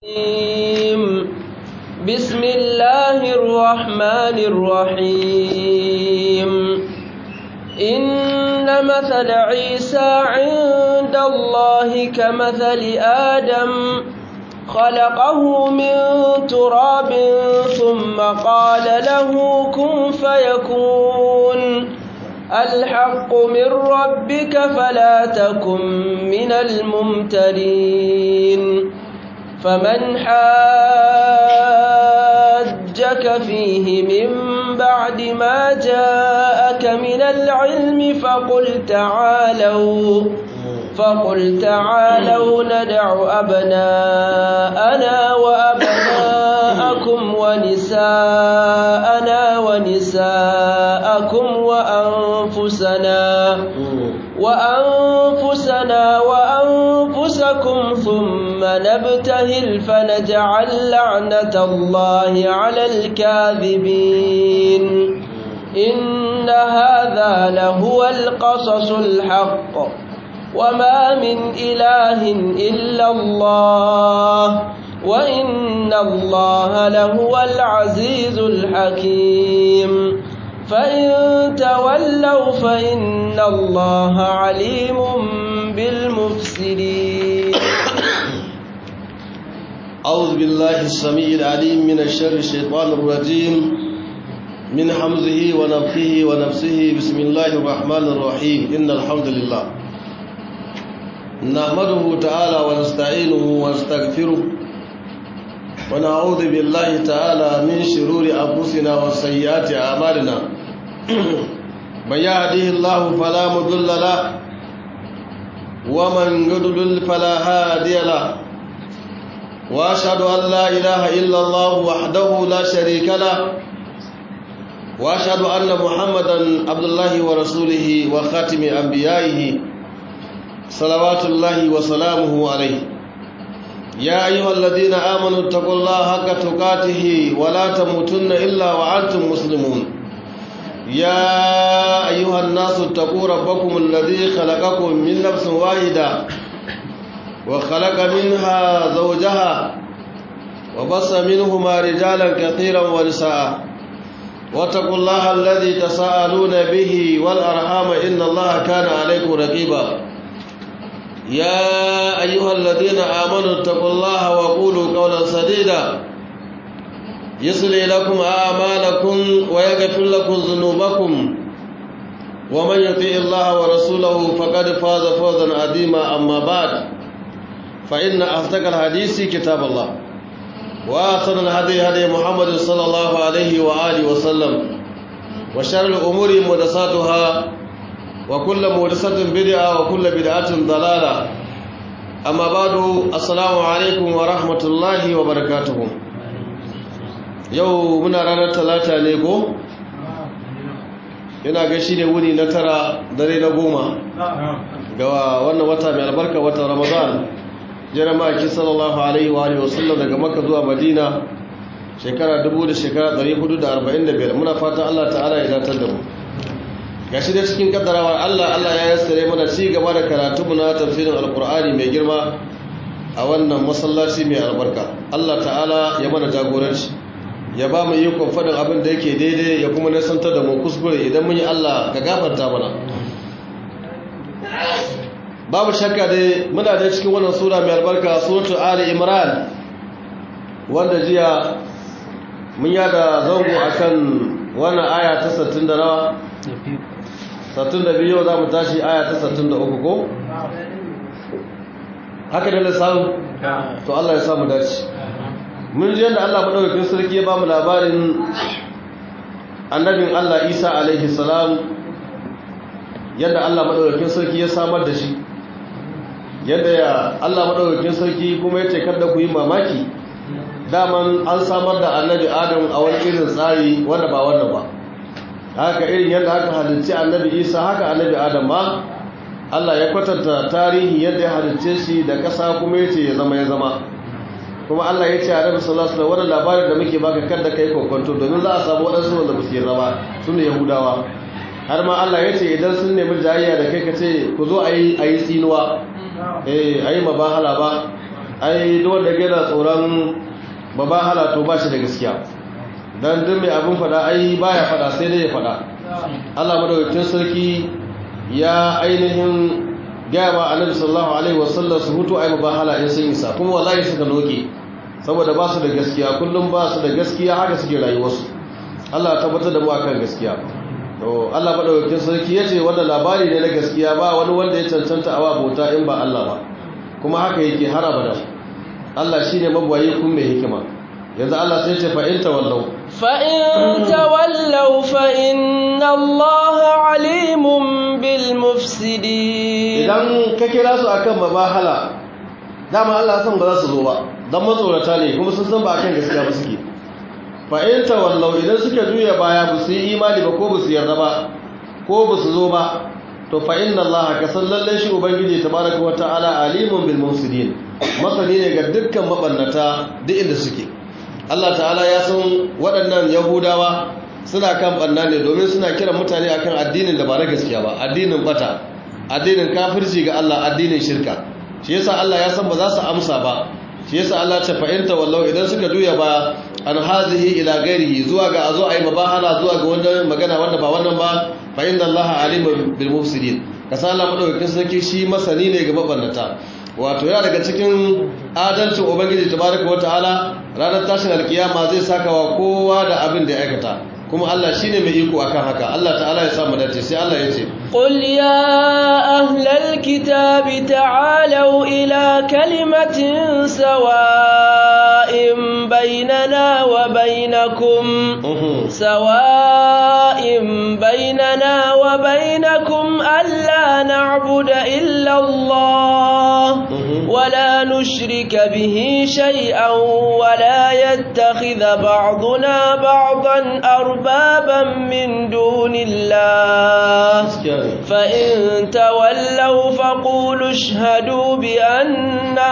بسم الله الرحمن الرحيم إن مثل عيسى عند الله كمثل آدم خلقه من تراب ثم قال له كن فيكون الحق من ربك فلا تكن من الممترين فمن حاجك فيه من بعد ما جاءك من العلم فقل تعالوا فقل تعالوا ندع أبناءنا وأبناءكم ونساءنا ونساءكم وأنفسنا وأنفسنا وأنفسكم ثم نبتهل فنجعل لعنة الله على الكاذبين إن هذا لهو القصص الحق وما من إله إلا الله وإن الله لهو العزيز الحكيم فإن تولوا فإن الله عليم بالمفسدين أعوذ بالله السميع العليم من الشر الشيطان الرجيم من حمزه ونفخه ونفسه بسم الله الرحمن الرحيم إن الحمد لله نحمده تعالى ونستعينه ونستغفره ونعوذ بالله تعالى من شرور أنفسنا وسيئات أعمالنا من يهده الله فلا مضل له ومن يضلل فلا هادي له واشهد ان لا اله الا الله وحده لا شريك له واشهد ان محمدا عبد الله ورسوله وخاتم انبيائه صلوات الله وسلامه عليه يا ايها الذين امنوا اتقوا الله حق تقاته ولا تموتن الا وانتم مسلمون يا ايها الناس اتقوا ربكم الذي خلقكم من نفس واحده وخلق منها زوجها وبص منهما رجالا كثيرا ونساء واتقوا الله الذي تساءلون به والأرحام إن الله كان عليكم رقيبا يا أيها الذين آمنوا اتقوا الله وقولوا قولا سديدا يصلي لكم أعمالكم ويغفر لكم ذنوبكم ومن يطيع الله ورسوله فقد فاز فوزا عظيما أما بعد فإن أصدق الحديث كتاب الله وأحسن الهدي هدي محمد صلى الله عليه وآله وسلم وشر الأمور محدثاتها وكل محدثة بدعة وكل بدعة ضلالة أما بعد السلام عليكم ورحمة الله وبركاته yau muna ranar talata ne ko? ina ga shi ne wuni na tara dare na goma ga wannan wata mai albarka watan ramadan jeremiah sallallahu alaihi wa alihi wasallam daga makka zuwa madina shekara 1000 da shekara 445 muna fata Allah ta'ala ya datar da mu gashi da cikin kaddarawa Allah Allah ya yassare mana ci gaba da karatu mu na tafsirin alqur'ani mai girma a wannan masallaci mai albarka Allah ta'ala ya mana jagoranci ya ba mu ikon faɗin abin da yake daidai ya kuma nasantar da mu kuskure idan mun yi Allah ka gafarta mana babu shakka dai muna da cikin wannan sura mai albarka suratu ali imran wanda jiya mun yada zango akan wannan aya ta 60 da nawa 62 yau za mu tashi aya ta 63 ko haka da lissafi to Allah ya samu dace mun ji yadda Allah madaukakin sarki ya ba mu labarin annabin Allah Isa alaihi salam yadda Allah madaukakin sarki ya samar da shi yadda ya Allah madaukakin sarki kuma ya ce kada ku yi mamaki daman an samar da annabi Adam a wani irin tsari wanda ba wannan ba haka irin yadda aka halicci annabi Isa haka annabi Adam ma Allah ya kwatanta tarihi yadda ya halicce shi da ƙasa kuma ya ce ya zama ya zama kuma Allah ya ce a Nabi sallallahu alaihi wasallam labarin da muke baka kada kai kokonto domin za a samu wadansu wanda ba su yarda ba sune Yahudawa har ma Allah ya ce idan sun nemi jayayya da kai ka ce ku zo ayi ayi tsinuwa eh ayi mabahala ba ai duk wanda yana tsoron babahala to ba shi da gaskiya dan duk mai abin fada ai baya fada sai dai ya fada Allah madaukakin sarki ya ainihin gaya ma annabi sallallahu alaihi wasallam su hutu ai babahala in sun isa kuma wallahi suka noke saboda ba su da gaskiya kullum ba su da gaskiya haka suke rayuwarsu Allah ya tabbatar da mu akan gaskiya to Allah madaukakin sarki yace wannan labari ne na gaskiya ba wani wanda ya cancanta awa bauta in ba Allah ba kuma haka yake har abada Allah shine mabwayi kun mai hikima yanzu Allah sai ce fa in tawallau fa in tawallaw fa inna Allah alimun bil mufsidin idan ka kira su akan mabahala dama Allah san ba za su zo ba dan matsorata ne kuma sun san ba akan gaskiya ba suke fa in tawallau idan suka juya baya ba su yi imani ba ko ba su yarda ba ko ba su zo ba to fa inna allaha ka san lalle shi ubangiji tabaraka wa ta'ala alimun bil mufsidin masani ne ga dukkan mabannata duk inda suke Allah ta'ala ya san waɗannan yahudawa suna kan banna ne domin suna kiran mutane akan addinin da ba na gaskiya ba addinin bata addinin kafirci ga Allah addinin shirka shi yasa Allah ya san ba za su amsa ba shi yasa Allah ta fa'inta wallau idan suka juya ba an hazihi ila gairihi zuwa ga azo ayi mabahala zuwa ga wannan magana wanda ba wannan ba fa inna Allah alimun bil mufsidin kasa Allah madaukakin sarki shi masani ne ga mabannata wato yana daga cikin adalcin ubangiji tabaraka wataala ranar tashin alkiyama zai saka wa kowa da abin da ya aikata kuma Allah shine mai iko akan haka Allah ta'ala ya samu dace sai Allah ya ce qul ya ahlal kitabi ta'alu ila kalimatin sawa'in bainana wa bainakum sawa'in bainana wa bainakum alla na'budu illa Allah ولا نشرك به شيئا ولا يتخذ بعضنا بعضا أربابا من دون الله فإن تولوا فقولوا اشهدوا بأننا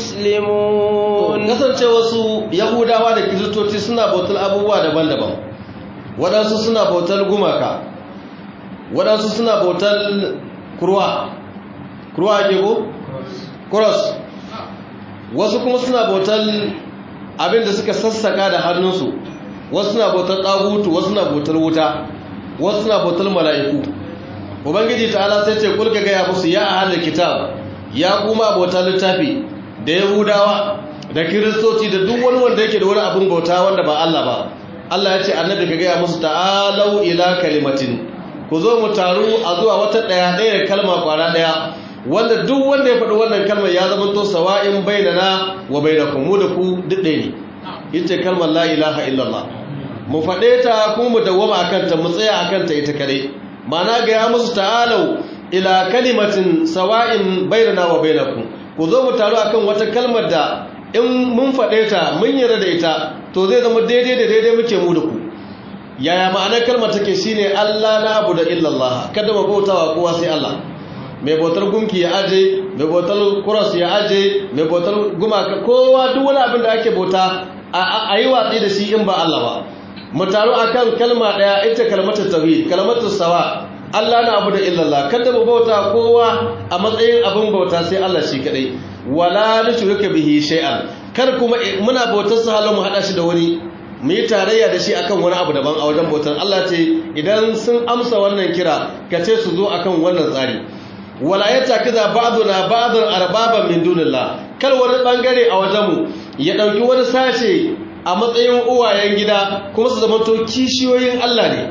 مسلمون kasance wasu yahudawa da kiristoci suna bautar abubuwa daban-daban waɗansu suna bautar gumaka waɗansu suna bautar kurwa kurwa ake ko? cross wasu kuma suna bautar abinda suka sassaka da hannunsu wasu suna bautar ɗagutu wasu suna bautar wuta wasu suna bautar mala'iku ubangiji ta'ala sai ce kulka gaya musu ya a hannun kitab ya kuma bautar littafi da yahudawa da kiristoci da duk wani wanda yake da wani abin bauta wanda ba Allah ba Allah ya ce annabi ka gaya musu ta'alau ila kalimatin ku zo mu taru a zuwa wata ɗaya ɗaya da kalma kwara ɗaya wanda duk wanda ya faɗi wannan kalmar ya zama to sawa'in bainana wa bainakum mu da ku duk ɗaya ne ita kalmar la ilaha illallah mu faɗe ta kuma mu dawwama akan ta mu tsaya akan ta ita kare ma'ana ga ya musu ta'alau ila kalimatin sawa'in bainana wa bainakum ku zo mu taru akan wata kalmar da in mun faɗe ta mun yarda da ita to zai zama daidai da daidai muke mu da ku yaya ma'anar kalmar take shine Allah na abu da illallah kada mu bautawa kowa sai Allah mai bautar gunki ya aje mai bautar kuras ya aje mai bautar gumaka kowa duk wani abin da ake bauta a yi watsi da shi in ba Allah ba mu taru akan kalma daya ita kalmatar tauhid kalmatar sawa Allah na abu da illallah kada mu bauta kowa a matsayin abin bauta sai Allah shi kadai wala nushrika bihi shay'an kar kuma muna bautar sa halin mu hada shi da wani mu yi tarayya da shi akan wani abu daban a wajen bautar Allah ce idan sun amsa wannan kira ka ce su zo akan wannan tsari wala ya taki za ba'duna ba'dan arbaban min dunillah kar wani bangare a wajenmu ya dauki wani sashe a matsayin uwayen gida kuma su zama to kishiyoyin Allah ne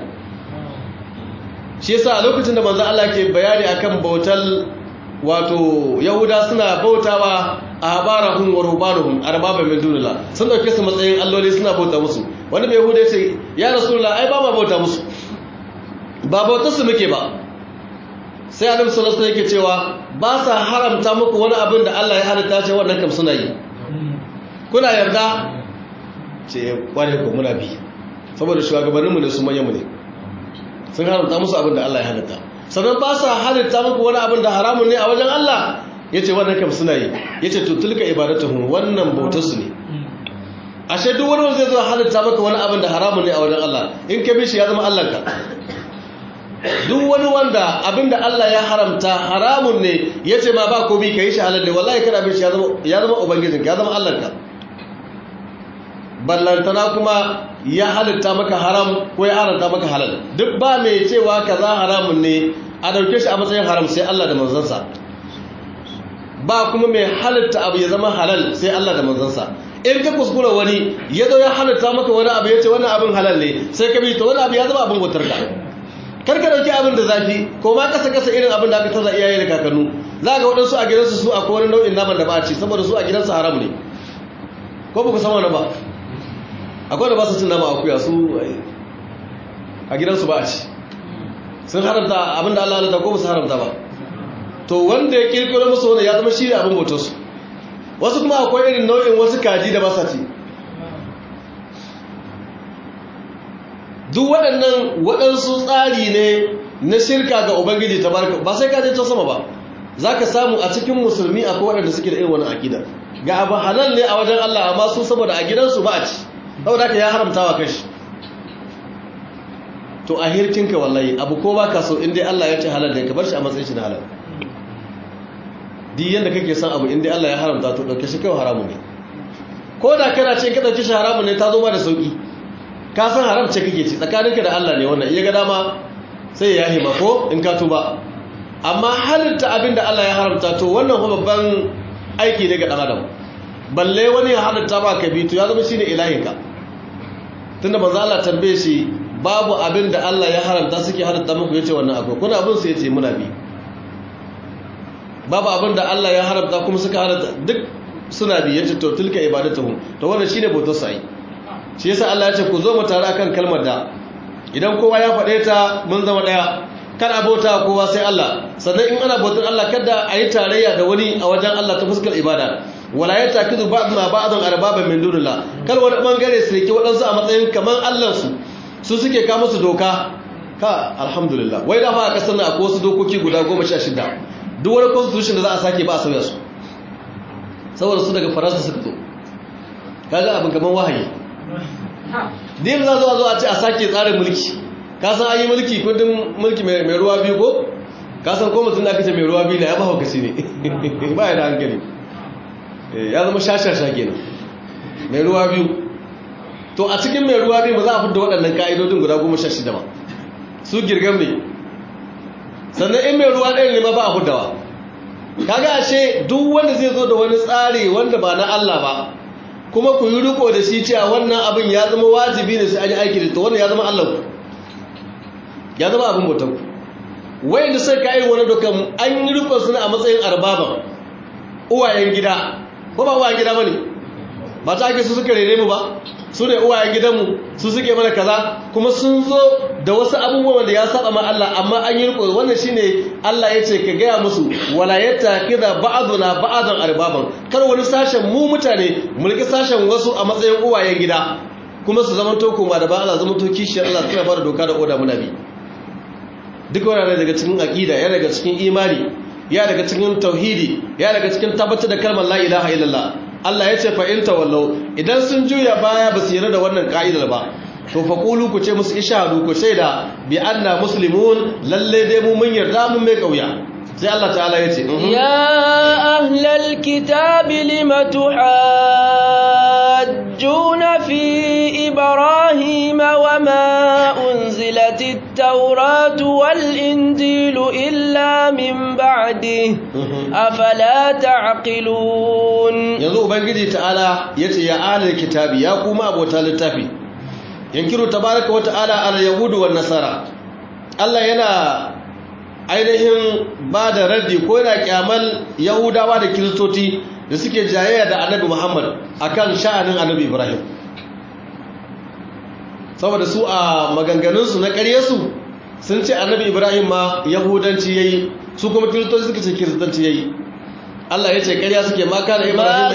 shi yasa a lokacin da manzo Allah ke bayani akan bautar wato yahuda suna bautawa a habarahum wa rubanuhum arbaban min dunillah sun dauke su matsayin alloli suna bauta musu wani bai yahuda ce ya rasulullah ai ba ma bauta musu ba bautar su muke ba sai annabi sallallahu alaihi yake cewa ba sa haramta muku wani abin da Allah ya halitta ce wannan kam suna yi kuna yarda ce kware ko muna bi saboda shugabanninmu ne su manyanmu ne sun haramta musu abin da Allah ya halitta sannan ba sa halitta muku wani abin da haramun ne a wajen Allah yace wannan kam suna yi yace to tilka ibadatuhum wannan bautar su ne ashe duk wani wanda zai zo halitta maka wani abin da haramun ne a wajen Allah in ka bi shi ya zama Allah ka duk wani wanda abinda Allah ya haramta haramun ne yace ma ba komai kai shi halal ne wallahi kana bin shi ya zama ya zama ubangijinka ya zama Allahnka ballantana kuma ya halitta maka haram ko ya haramta maka halal duk ba mai cewa kaza haramun ne a dauke shi a matsayin haram sai Allah da manzansa ba kuma mai halitta abu ya zama halal sai Allah da manzansa in ka kuskura wani ya zo ya halitta maka wani abu ya ce wannan abin halal ne sai ka bi to wani abu ya zama abin wutar ka kar ka dauki abin da zafi ko ma kasa kasa irin abin da aka taza iyaye da kakannu za ga waɗansu a gidansu su akwai wani nau'in naman da ba a ci saboda su a gidansu haram ne ko ba ku san wani ba akwai da ba su cin nama akuya su a gidansu ba a ci sun haramta abin da Allah halitta ko ba su haramta ba to wanda ya kirkiro musu wani ya zama shi ne abin bautarsu wasu kuma akwai irin nau'in wasu kaji da ba sa ci duk waɗannan waɗansu tsari ne na shirka ga ubangiji ta barka ba sai kaje ta sama ba za ka samu a cikin musulmi akwai waɗanda suke da irin wani aƙida ga abu halal ne a wajen Allah amma su saboda a gidansu ba a ci saboda ka ya haramta wa kashi to a hirkinka wallahi abu ko ba ka so inda Allah ya ce halal ne ka bar shi a matsayin shi na halal duk yanda kake son abu inda Allah ya haramta to dauke shi kai haramu ne ko da kana ce ka dauke shi haramu ne ta zo ma da sauki ka san haram ce kake ci tsakaninka da Allah ne wannan iya ga dama sai ya hima ko in ka tuba amma halitta abin da Allah ya haramta to wannan kuma babban aiki ne ga dan adam balle wani ya halitta ba ka bi to ya zama shine ilahinka tunda manzo Allah tambaye shi babu abin da Allah ya haramta suke halitta muku yace wannan akwai kuna abin su yace muna bi babu abin da Allah ya haramta kuma suka halatta duk suna bi yace to tilka ibadatuhum to wannan shine bautar sai shi yasa Allah ya ce ku zo mu tare akan kalmar da idan kowa ya faɗe ta mun zama daya kada bauta kowa sai Allah sannan in ana bautar Allah kada a yi tarayya da wani a wajen Allah ta fuskar ibada wala ya takizu ba'duna ba'dan arbaban min dunillah kal wani bangare su rike waɗansu a matsayin kaman Allah su su suke ka musu doka ka alhamdulillah wai da fa a kasar nan akwai wasu dokoki guda 16 duk wani constitution da za a sake ba a sauya su saboda su daga faransa suka zo kaga abin kaman wahayi din za zo a ce a sake tsarin mulki ka san an yi mulki kundin mulki mai ruwa biyu ko ka san ko mutum da aka ce mai ruwa biyu na ya ba haukaci ne ba ya da hankali ya zama shashasha kenan mai ruwa biyu to a cikin mai ruwa biyu ba za a fidda waɗannan ka'idodin guda goma sha shida ba su girgam ne sannan in mai ruwa ɗaya ne ma ba a fiddawa kaga ashe duk wanda zai zo da wani tsari wanda ba na Allah ba kuma ku yi riko da shi cewa wannan abin ya zama wajibi ne sai an yi aiki da to wannan ya zama Allah ku ya zama abin bautan ku wayanda sai ka yi wani dokan an yi riko suna a matsayin arbaban uwayen gida ko ba uwayen gida bane ba ta ake su suka rere mu ba su ne uwayen gidanmu su suke mana kaza kuma sun zo da wasu abubuwan da ya saba ma Allah amma an yi riko wannan shine Allah ya ce ka gaya musu wala yattakiza ba'duna ba'dan arbaban kar wani sashen mu mutane mulki sashen wasu a matsayin uwayen gida kuma su zama to kuma da ba Allah zama to kishiyar Allah suna fara doka da oda muna bi duk wannan daga cikin aqida ya daga cikin imani ya daga cikin tauhidi ya daga cikin tabbatar da kalmar la ilaha illallah Allah ya ce fa'inta wallau idan sun juya baya ba su yarda da wannan ka'idar ba to fa qulu ku ce musu ishadu ku shaida bi anna muslimun lalle dai mu mun yarda mun mai kauya sai Allah ta'ala ya ce ya ahlal kitabi lima tuhajjuna fi ibrahima wama unzilatit tawratu wal injilu illa min ba'dihi afala ta'qilun yanzu ubangiji ta'ala yace ya ahlul kitabi ya kuma abota littafi yankiru tabaraka wata'ala al yahudu wan nasara Allah yana ainihin ba da raddi ko yana kyamal yahudawa da kiristoci da suke jayayya da annabi Muhammad akan sha'anin annabi Ibrahim saboda su a maganganunsu na ƙaryarsu sun ce annabi Ibrahim ma yahudanci yayi su kuma kiristoci suka ce kiristanci yayi Allah ya ce ƙarya suke ma kana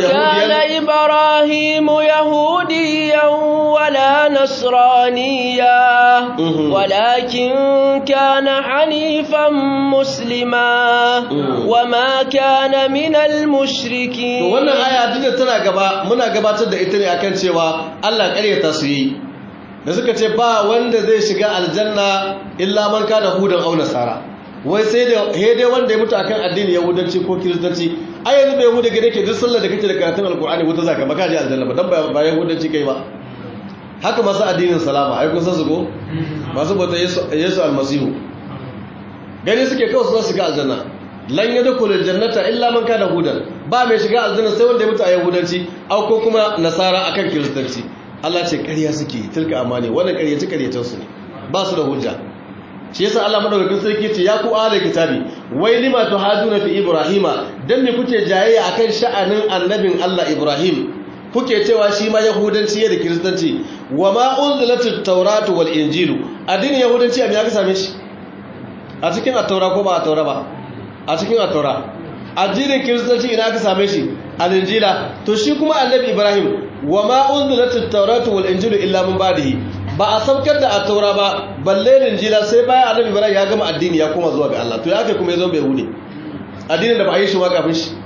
Ibrahimu yahudiyan wala nasraniya walakin kana hanifan muslima wama kana minal mushriki to wannan aya duk da tana gaba muna gabatar da ita ne akan cewa Allah ƙaryata su yi da suka ce ba wanda zai shiga aljanna illa man kana hudan aw nasara wai sai da hede wanda ya mutu akan addini yahudanci ko kiristanci ai yanzu bai yahuda gane ke duk sallar da kake da karatun alkur'ani wuta zaka ba ka je aljanna ba dan ba yahudanci kai ba haka masu addinin salama ai kun san su ko masu bauta yesu almasihu gani suke kawai su shiga aljanna lan yadkhulu aljannata illa man kana hudan ba mai shiga aljanna sai wanda ya mutu a yahudanci au ko kuma nasara akan kiristanci Allah ce ƙarya suke tilka amani wannan ƙaryace ƙaryacen su ne ba su da hujja shi yasa Allah madaukakin sarki ce ya ku ahli kitabi wai lima tuhaduna fi ibrahima dan me kuke jayayya akan sha'anin annabin Allah Ibrahim kuke cewa shi ma yahudanci da kiristanci wa ma unzilatut tawratu wal injilu addinin yahudanci abin aka same shi a cikin at-taura ko ba at-taura ba a cikin at-taura addinin kiristanci ina aka same shi al-injila to shi kuma annabi Ibrahim wa ma unzilatut tawratu wal injilu illa min ba'dihi ba a saukar da at-taura ba balle injila sai bayan annabi Ibrahim ya gama addini ya koma zuwa ga Allah to ya kai kuma ya zo bai hude addinin da ba a yi shi ba kafin shi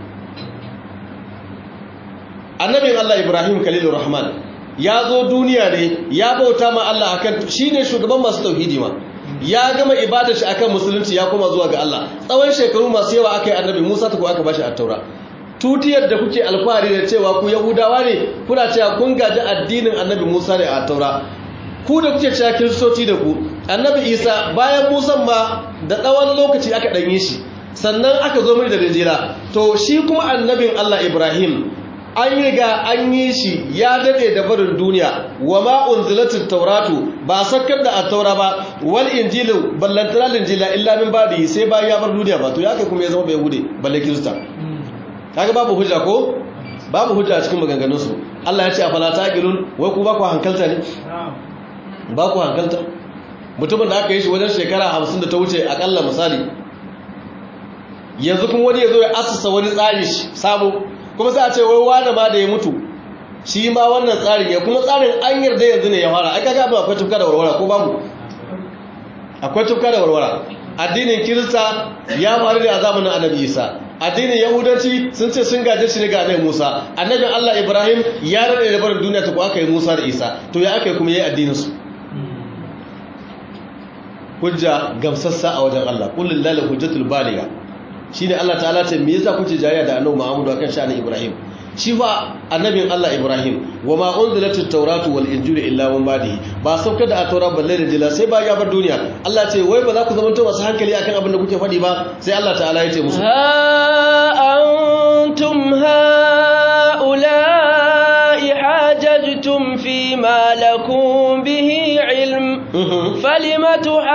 annabin Allah Ibrahim Khalilur Rahman ya zo duniya ne ya bauta ma Allah akan shine shugaban masu tauhidi ma ya gama ibadar shi akan musulunci ya koma zuwa ga Allah tsawon shekaru masu yawa aka yi annabi Musa ta ko aka bashi at-taura tutiyar da kuke alfahari da cewa ku yahudawa ne kuna cewa kun gaji addinin annabi Musa ne a taura ku da kuke cewa kiristoci da ku annabi Isa bayan Musa ma da tsawon lokaci aka danye shi sannan aka zo mai da rijira to shi kuma annabin Allah Ibrahim an yi ga an yi shi ya dade da barin duniya wa ma unzilatit tauratu ba sakkar da at-taura ba wal injilu ballantana injila illa min ba'di sai bayan ya bar duniya ba to ya kai kuma ya zama bai hude balle kirista kaga babu hujja ko babu hujja a cikin maganganun su Allah ya ce afala taqilun wai ku ba ku hankalta ne ba ku hankalta mutumin da aka yi shi wajen shekara 50 da ta wuce akalla misali yanzu kuma wani ya zo ya asasa wani tsari sabo kuma sai a ce wai wani ma da ya mutu shi ma wannan tsarin ya kuma tsarin an yarda yanzu ne ya fara ai kaga abin akwai tufka da warwara ko babu akwai tufka da warwara addinin kirista ya faru da zamanin annabi isa addinin yahudanci sun ce sun gaje shi ne ga annabi musa annabin allah ibrahim ya rade da barin duniya ta ko aka yi musa da isa to ya aka yi kuma yayi addinin su hujja gamsassa a wajen allah qul lillahi hujjatul baligha shine Allah ta'ala ce me yasa kuke jayya da annabi Muhammad akan sha'anin Ibrahim shi fa annabin Allah Ibrahim wama unzilatut tawratu wal injilu illa min ba'dihi ba saukar da at-taura balle da jila sai ba ya bar duniya Allah ce wai ba za ku zamanto masu hankali akan abin da kuke faɗi ba sai Allah ta'ala ya ce musu ha antum haula'i hajajtum fi ma lakum bihi ilm falima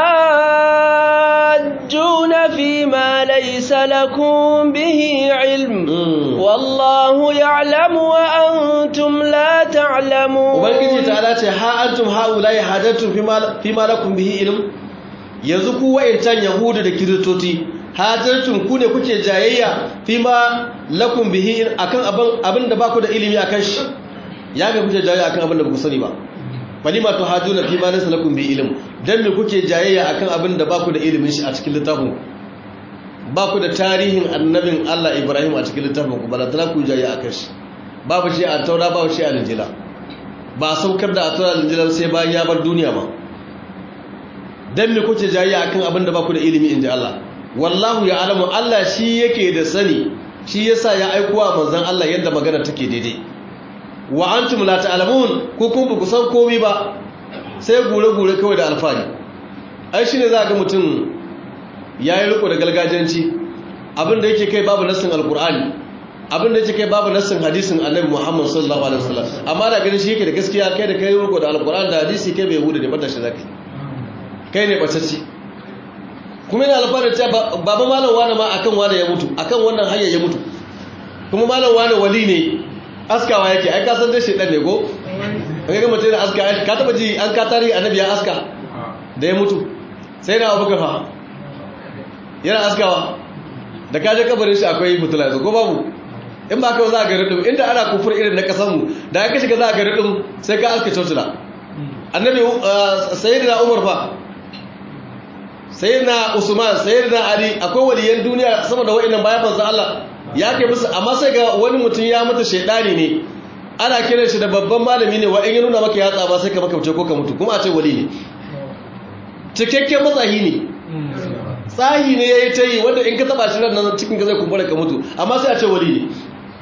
tuhajjuna fi ma laysa lakum bihi ilm wallahu ya'lamu wa antum la ta'lamun ubangiji ta'ala ce ha antum haula'i hajajtum fi ma fi ma lakum bihi ilm yanzu ku wa'incan yahudu da kiristoci hajjartun ku ne kuke jayayya fi ma lakum bihi akan abin abin da baku da ilimi akan shi ya ga kuke jayayya akan abin da baku sani ba falima to hajuna fi ma laysa lakum bihi ilm dan me kuke jayayya akan abin da baku da ilimin shi a cikin littafin baku da tarihin annabin Allah Ibrahim a cikin littafin ku balantana ku jayayya akan shi babu shi a taura babu shi a injila ba saukar da a taura da injila sai bayan ya bar duniya ma dan me kuke jayayya akan abin da baku da ilimi inji Allah wallahu ya alamu Allah shi yake da sani shi yasa ya aikowa manzon Allah yadda magana take daidai wa antum la ta'lamun ko kun ku san komai ba sai gure gure kawai da alfani ai shine za ga mutum yayi riko da galgajanci abin da yake kai babu nassin alqur'ani abin da yake kai babu nassin hadisin annabi Muhammad sallallahu alaihi wasallam amma da ganin shi yake da gaskiya kai da kai riko da alqur'ani da hadisi kai bai hudu da bata shi zakai kai ne bacacci kuma yana alfarar cewa baba malam wane ma akan wane ya mutu akan wannan hanyar ya mutu kuma malam wane wali ne askawa yake ai kasan dai shedan ne ko kai ga mutum da aska ka taba ji an ka tarihi annabi ya aska da ya mutu sai na abuka fa yana askawa da kaje kabarin shi akwai mutula yanzu ko babu in ba kawai za a ga ridin inda ana kufur irin na kasanmu da ya ka shiga za a ga ridin sai ka aska cocila annabi sayyidina umar fa sayyidina usman sayyidina ali akwai waliyan duniya sama da wa'annan bayan manzo Allah ya kai musu amma sai ga wani mutum ya mutu shedani ne ana kiran shi da babban malami ne wa in ya nuna maka yatsa ba sai ka maka ko ka mutu kuma a ce wali ne cikakken matsahi ne tsahi ne ya yi ta yi wanda in ka taba shi nan cikin ka zai kumbura ka mutu amma sai a ce wali ne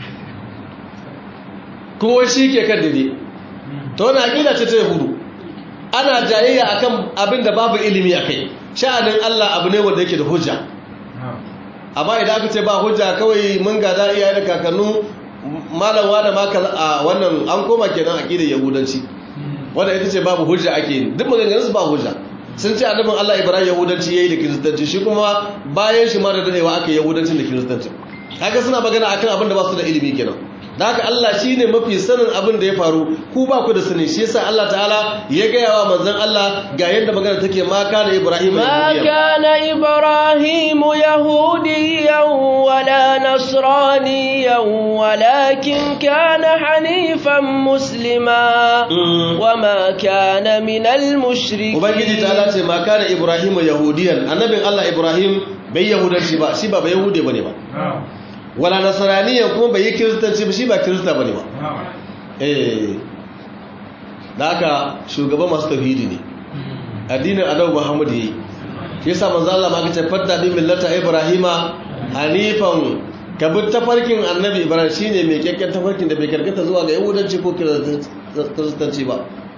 kuma shi ke kan dade ta wani aƙida ce ta yahudu ana jayayya akan abin da babu ilimi a kai sha'anin allah abu ne wanda yake da hujja amma idan aka ce ba hujja kawai mun gada iyaye da kakannu malam wada maka a wannan an koma kenan aƙidar yahudanci wanda ita ce babu hujja ake duk maganganunsu ba hujja sun ce annabin Allah Ibrahim Yahudanci yayi da Kiristanci shi kuma bayan shi ma da dadewa aka Yahudancin da Kiristanci kaga suna magana akan abin da ba su da ilimi kenan da haka Allah shine mafi sanin abin da ya faru ku ba ku da sani shi yasa Allah ta'ala ya ga yawa manzon Allah ga yadda magana take ma kana Ibrahim ما كان إبراهيم يهوديا ولا نصرانيا ولكن كان حنيفا مسلما وما كان من المشركين ubangiji ta'ala ce ma kana Ibrahim yahudiyan annabin Allah Ibrahim bai yahudanci ba shi ba ba yahude bane ba wala nasraniyan kuma bai yi kiristanci ba shi ba kirista bane ba eh da haka shugaban masu tauhidi ne addinin annabi Muhammad yayi shi yasa manzo Allah ma kace fatta bi millata ibrahima hanifan ka bi tafarkin annabi ibrahim shine mai kyakkyan tafarkin da bai karkata zuwa ga yahudanci ko kiristanci ba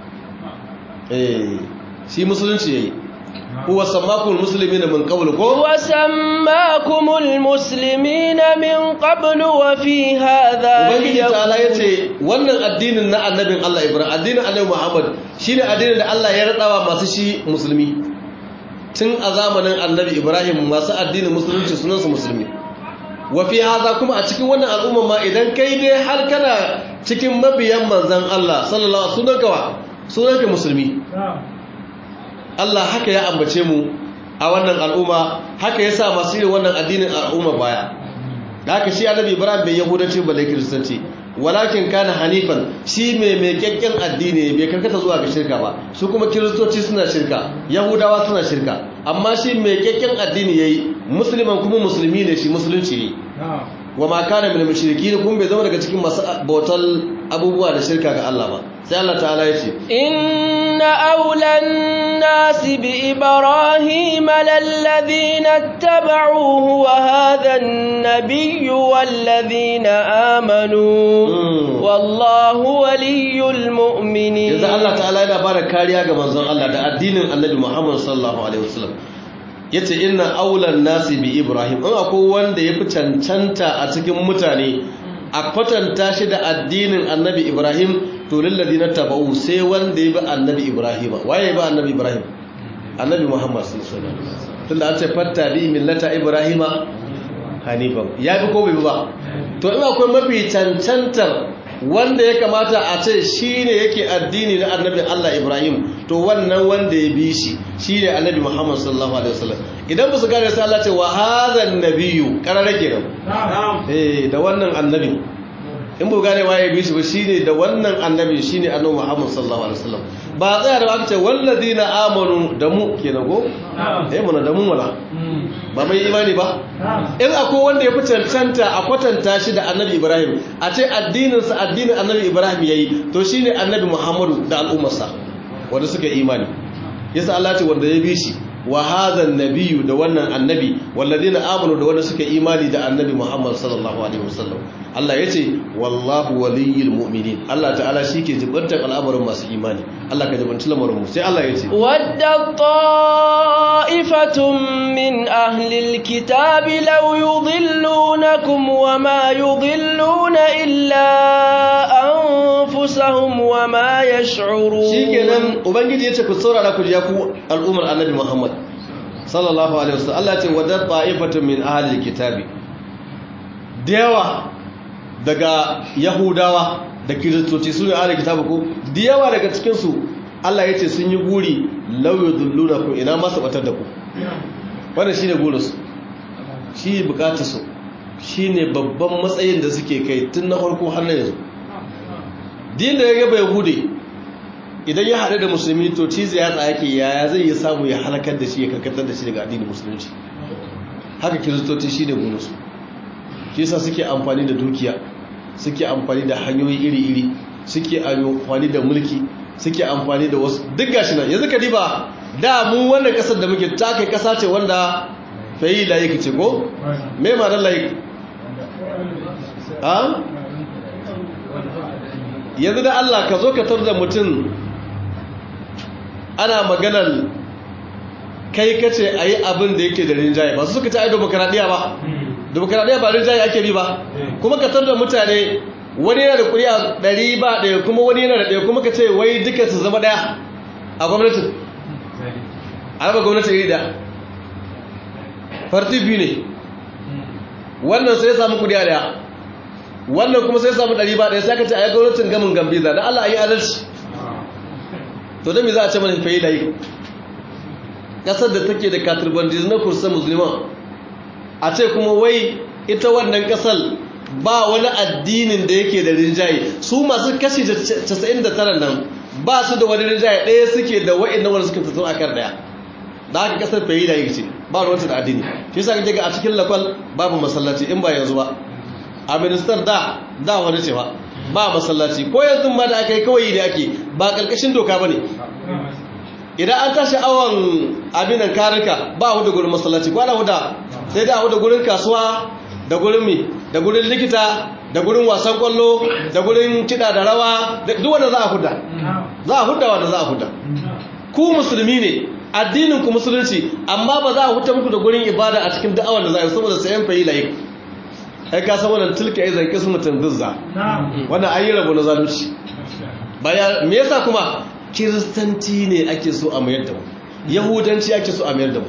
eh shi musulunci yayi huwa sammakum muslimina min qabl ko وسماكم المسلمين من قبل وفي هذا ubangiji ta'ala ليكون yace wannan addinin na annabin Allah ibrahim addinin annabi muhammad shine addinin da Allah ya radawa masu shi musulmi tun a zamanin annabi ibrahim masu addinin musulunci sunansu musulmi wafi haza kuma a cikin wannan al'umma ma idan kai dai har kana cikin mabiyan manzan Allah sallallahu alaihi wasallam sunanka wa sunanka musulmi Allah haka ya ambace mu a wannan al'umma haka ya sa masu yin wannan addinin al'umma baya da haka shi annabi ibrahim bai yahudanci ba lai kiristanci walakin kana hanifan shi mai mai kyakken addini bai karkata zuwa ga shirka ba su kuma kiristoci suna shirka yahudawa suna shirka amma shi mai kyakken addini yayi musulman kuma musulmi ne shi musulunci ne wa ma kana min mushrikin kuma bai zama daga cikin masu bautar abubuwa da shirka ga Allah ba sai Allah ta'ala ya ce إن أولى الناس بإبراهيم للذين اتبعوه وهذا النبي والذين آمنوا Mm. والله ولي المؤمنين yanzu Allah ta'ala yana bada kariya ga manzon Allah da addinin Annabi Muhammad sallallahu alaihi wasallam yace inna aulan nasi bi Ibrahim in akwai wanda yafi cancanta a cikin mutane a kwatanta shi da addinin Annabi Ibrahim to lilladina tabau sai wanda ya bi Annabi Ibrahim waye ba Annabi Ibrahim Annabi Muhammad sallallahu alaihi wasallam tunda an ce fatta bi millata Ibrahim hanifan ya fi ko bai bi ba to in akwai mafi cancantar wanda ya kamata a ce shi ne yake addini na annabi Allah Ibrahim to wannan wanda ya bi shi shi ne annabi Muhammad sallallahu alaihi wasallam idan ba su gane sai Allah ce wa hadhan nabiyyu karara kenan eh da wannan annabi in bu gane waye bi shi ba shine da wannan annabi shine annabi Muhammad sallallahu alaihi wasallam ba tsaya da aka ce walladina amanu da mu kenan ko eh muna da mu wala ba mai imani ba in akwai wanda ya fi cancanta a kwatanta shi da annabi ibrahim a ce addininsa addinin annabi ibrahim ya yi to shi ne annabi muhammadu da al'ummarsa wanda suka imani yasa allah ce wanda ya bi shi wa hadhan nabiyyu da wannan annabi walladina amanu da wanda suka imani da annabi muhammad sallallahu alaihi wasallam allah yace wallahu waliyyul mu'minin allah ta'ala shike jibantar al'amarin masu imani allah ka jibanci lamarin mu sai allah yace ود طائفة من أهل الكتاب لو يضلونكم وما يضلون إلا أنفسهم وما يشعرون shikenan ubangiji yace ku saurara ku ya ku al'ummar annabi Muhammad sallallahu alaihi wasallam Allah ce wadar ta'ifatun min ahli kitabi da yawa daga yahudawa da kiristoci su ne ahli kitabi ko da yawa daga cikin su Allah yace sun yi guri law yudullunakum ina ma su batar da ku wannan shine gurin su shi bukatar su shine babban matsayin da suke kai tun na farko har na yanzu din da ya gaba yahudi idan ya haɗu da musulmi to cizo ya tsaya ke yaya zai yi samu ya halakar da shi ya karkatar da shi daga addinin musulunci haka kiristoci shi ne gunansu shi yasa suke amfani da dukiya suke amfani da hanyoyi iri-iri suke amfani da mulki suke amfani da wasu duk gashi nan yanzu ka diba da mu wannan kasar da muke ta kai kasa ce wanda fayi layik ce ko me ma dan layik ha yanzu da Allah ka zo ka tar da mutum ana maganar kai kace ayi abin da yake da rinjaye ba su suka ci ai demokradiya ba demokradiya ba rinjaye ake bi ba kuma ka tar da mutane wani yana da kuri'a ɗari ba ɗaya kuma wani yana da ɗaya kuma ka ce wai duka su zama ɗaya a gwamnatin a raba gwamnatin iri da farti biyu ne wannan sai samu kuri'a ɗaya wannan kuma sai samu ɗari ba ɗaya sai ka ce a yi gwamnatin gamin gambiza da Allah a yi adalci to da me za a ce mana fayi da yi ƙasar da take da katurbandiz na kursa musulman a ce kuma wai ita wannan ƙasar ba wani addinin da yake da rinjaye su masu kashi 99 nan ba su da wani rinjaye ɗaya suke da wa'annan wanda suka fito a kan ɗaya da haka kasar fayi da yake ce ba ruwanta da addini shi sa kake ga a cikin lakwal babu masallaci in ba yanzu ba a ministar da da wani ce ba ba masallaci ko yanzu ma da aka yi kawai da ake ba karkashin doka ba ne idan an tashi awon abinan karika ba hudu gurin masallaci ko ana huda sai da hudu gurin kasuwa da gurin mi da gurin likita da gurin wasan kwallo da gurin kiɗa da rawa duk wanda za a huda za a huda wanda za a huda ku musulmi ne addinin ku musulunci amma ba za a huta muku da gurin ibada a cikin da'awar da za a yi saboda sayan fayi layi ai ka san wannan tilka ai zanki su mutum duzza wannan ayi rabo na zalunci baya me yasa kuma kiristanci ne ake so a mayar da mu yahudanci ake so a mayar da mu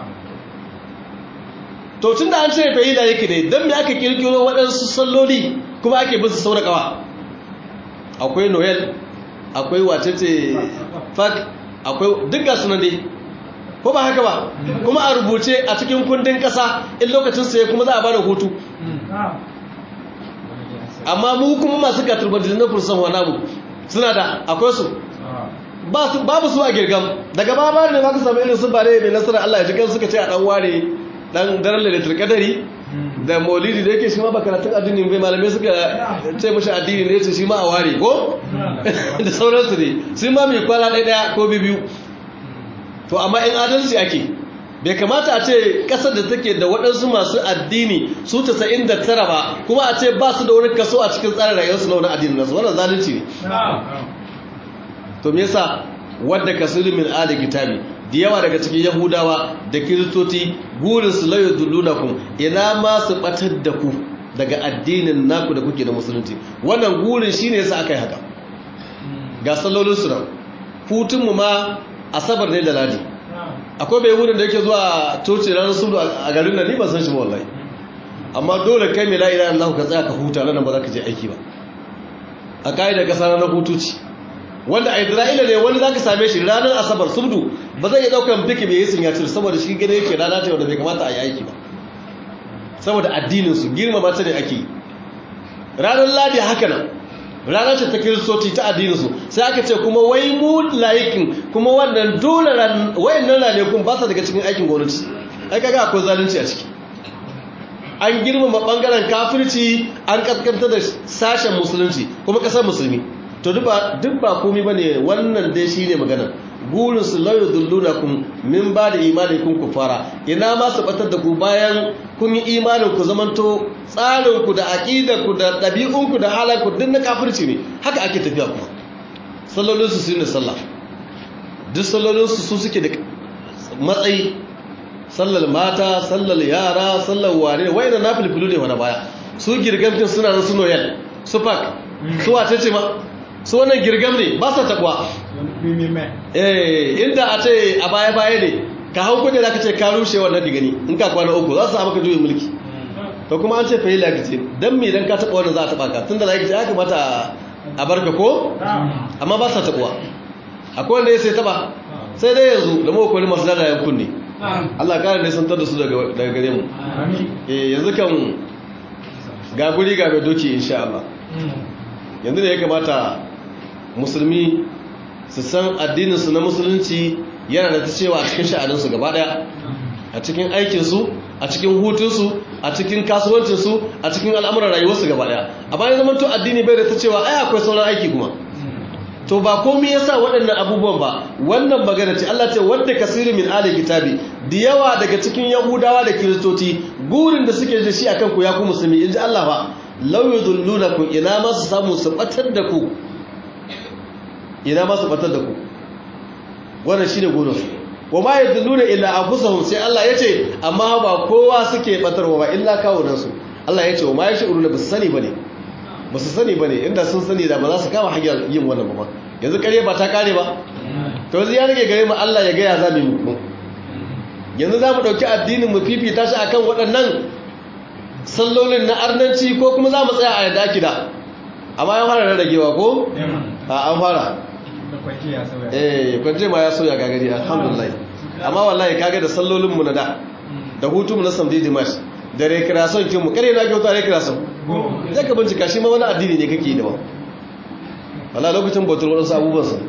to tun da an ce fayi da yake ne don me aka kirkiro waɗansu salloli kuma ake bin su saurakawa akwai noel akwai wacece fak akwai duk ga sunan dai ko ba haka ba kuma a rubuce a cikin kundin ƙasa in lokacin sai kuma za a bada hutu amma mu kuma masu katurbantin na fursan wa namu suna da akwai su babu su a girgam daga babar ne ma ka samu irin su bare mai nasarar Allah ya ji kan suka ce a dan ware dan daren lailatul qadari da maulidi da yake shi ma bakaratun addini bai malamai suka ce mashi addini ne ce shi ma a ware ko da sauransu ne sun ma mai kwana ɗaya ɗaya ko biyu to amma in adalci ake bai kamata a ce ƙasar da take da waɗansu masu addini su tasa'in da tara ba kuma a ce ba su da wani kaso a cikin tsarin rayuwarsu na wani addini nasu wannan zalunci ne to me yasa wadda kasiru min ali kitabi da yawa daga cikin yahudawa da kiristoci burin su layo dullunakum ina ma su batar da ku daga addinin naku da kuke da musulunci wannan gurin shine yasa aka yi haka ga sallolin su nan hutun mu ma asabar ne da ladi akwai bai wurin da yake zuwa coci ranar sudu a garin nan ni ban san shi ba wallahi amma dole kai mai la ilaha illallah ka tsaya ka huta nan ba za ka je aiki ba a kaidar kasa na hutu ce wanda a isra'ila ne wani za ka same shi ranar asabar subdu ba zai iya daukan biki mai yisin ya cire saboda shi gane yake rana ce wanda bai kamata a yi aiki ba saboda addininsu girmama ta ne ake ranar ladi haka nan rana ce ta kiristoci ta addininsu sai aka ce kuma wai mu layikin kuma wannan dole wayannan ranakun ba sa daga cikin aikin gwamnati ai kaga akwai zalunci a ciki an girmama bangaren kafirci an kaskanta da sashen musulunci kuma kasar musulmi to duk ba komi ba ne wannan dai shi ne maganar burinsu lauyo dulluna kun min ba da imanin kun ku fara ina ma su batar da ku bayan kun yi imanin ku zamanto tsarinku da aƙidarku da ɗabi'unku da halanku duk na kafirci ne haka ake tafiya kuma sallolinsu su ne sallah duk sallolinsu su suke da matsayi sallar mata sallar yara sallar ware wai da na filfilu ne wani baya su girgamtin suna nan su noyal su fak su wace ce ma su wannan girgam ne ba sa takwa eh inda a ce a baya baya ne ka hau kudi za ka ce ka rushe wannan ka gani in ka kwana uku za su samu ka juyin mulki to kuma an ce fa yi lagace don me dan ka taɓa wannan za a taɓa ka tun da lagace ya kamata a barka ko amma ba sa taɓuwa akwai wanda ya sai taɓa sai dai yanzu da mawa kwari masu dada yankun ne Allah kare ne sun da su daga gare mu eh yanzu kan ga guri ga mai doki insha Allah yanzu ne ya kamata musulmi su san addininsu na musulunci yana da ta cewa a cikin sha'aninsu gaba daya a cikin aikinsu a cikin hutunsu a cikin kasuwancinsu a cikin al'amuran rayuwarsu gaba daya a bayan zaman to addini bai da ta cewa ai akwai sauran aiki kuma to ba komai yasa waɗannan abubuwan ba wannan magana ce Allah ce wanda kasiru min ali kitabi da yawa daga cikin yahudawa da kiristoci gurin da suke da shi akan ku ya ku musulmi inji Allah ba law yudullunakum ina ma su samu su batar da ku ina ma su batar da ku wannan shine gurin su wa ma yadulluna illa anfusahum sai Allah yace amma ba kowa suke batarwa ba illa kawunan su Allah yace wa ma yashuruna bis sani bane ba su sani ba ne inda sun sani da ba za su kama hanyar yin wannan ba yanzu kare ba ta kare ba to yanzu ya rage gare mu Allah ya gaya za mu yi yanzu za mu ɗauki addinin mu fifita shi akan waɗannan sallolin na arnanci ko kuma za mu tsaya a yadda ake da amma ya fara rarragewa ko a an fara eh kwanje ma ya soya gagari alhamdulillah amma wallahi kaga da sallolin mu na da da hutu mu na samdi dimash da rekreation kin mu kare na kyauta rekreation zai ka bincika shi ma wani addini ne kake yi da ba wala lokacin bautar waɗansu abubuwan sa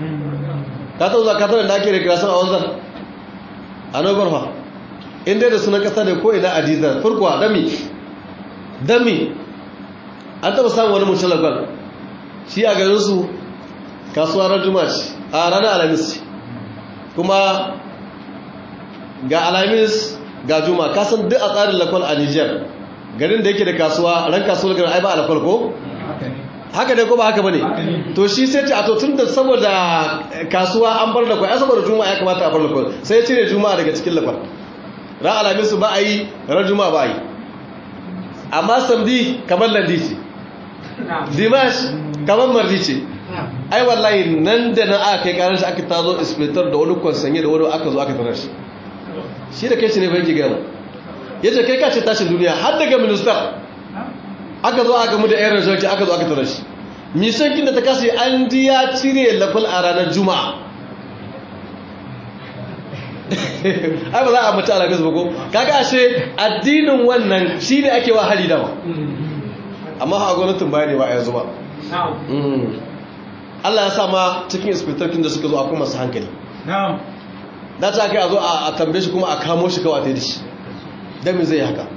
ka taɓa zaka taɓa da ake rekreation a wanzan a nobar fa in dai da sunan ƙasa da ko ina adizar furkuwa dami dami an taɓa samun wani mutum lagon shi a garinsu kasuwa ran juma'a a ranar alamis kuma ga alamis ga juma kasan duk a tsarin lakwal a niger garin da yake da kasuwa ran kasuwar garin ai ba a lakwal ko? haka ne ko ba haka ba ne to shi sai ce a to tun da saboda kasuwa an bar lakwal ya saboda juma ya kamata a bar lakwal sai cire juma daga cikin lakwal ran alamisu ba a yi ran juma ba a yi amma samdi kamar landi ce dimash kamar mardi ce ai wallahi nan da na aka kai karar shi aka tazo inspector da wani kwansanye da wani aka zo aka tarar shi shi da kai shi ne bai gaya ya ce kai kace tashin duniya har daga minista aka zo aka mu da yan rajauki aka zo aka tarar shi misankin da ta kasa an ji ya cire lafal a ranar juma'a ai ba za a mace alamis ba ko kaga ashe addinin wannan shi ne ake wa hali dama amma ha gwamnatin baya ne ba a yanzu ba Allah ya sa ma cikin inspectorkin da suka zo akwai masu hankali da ta kai a zo a tambaye shi kuma a kamo shi kawai da shi don zai haka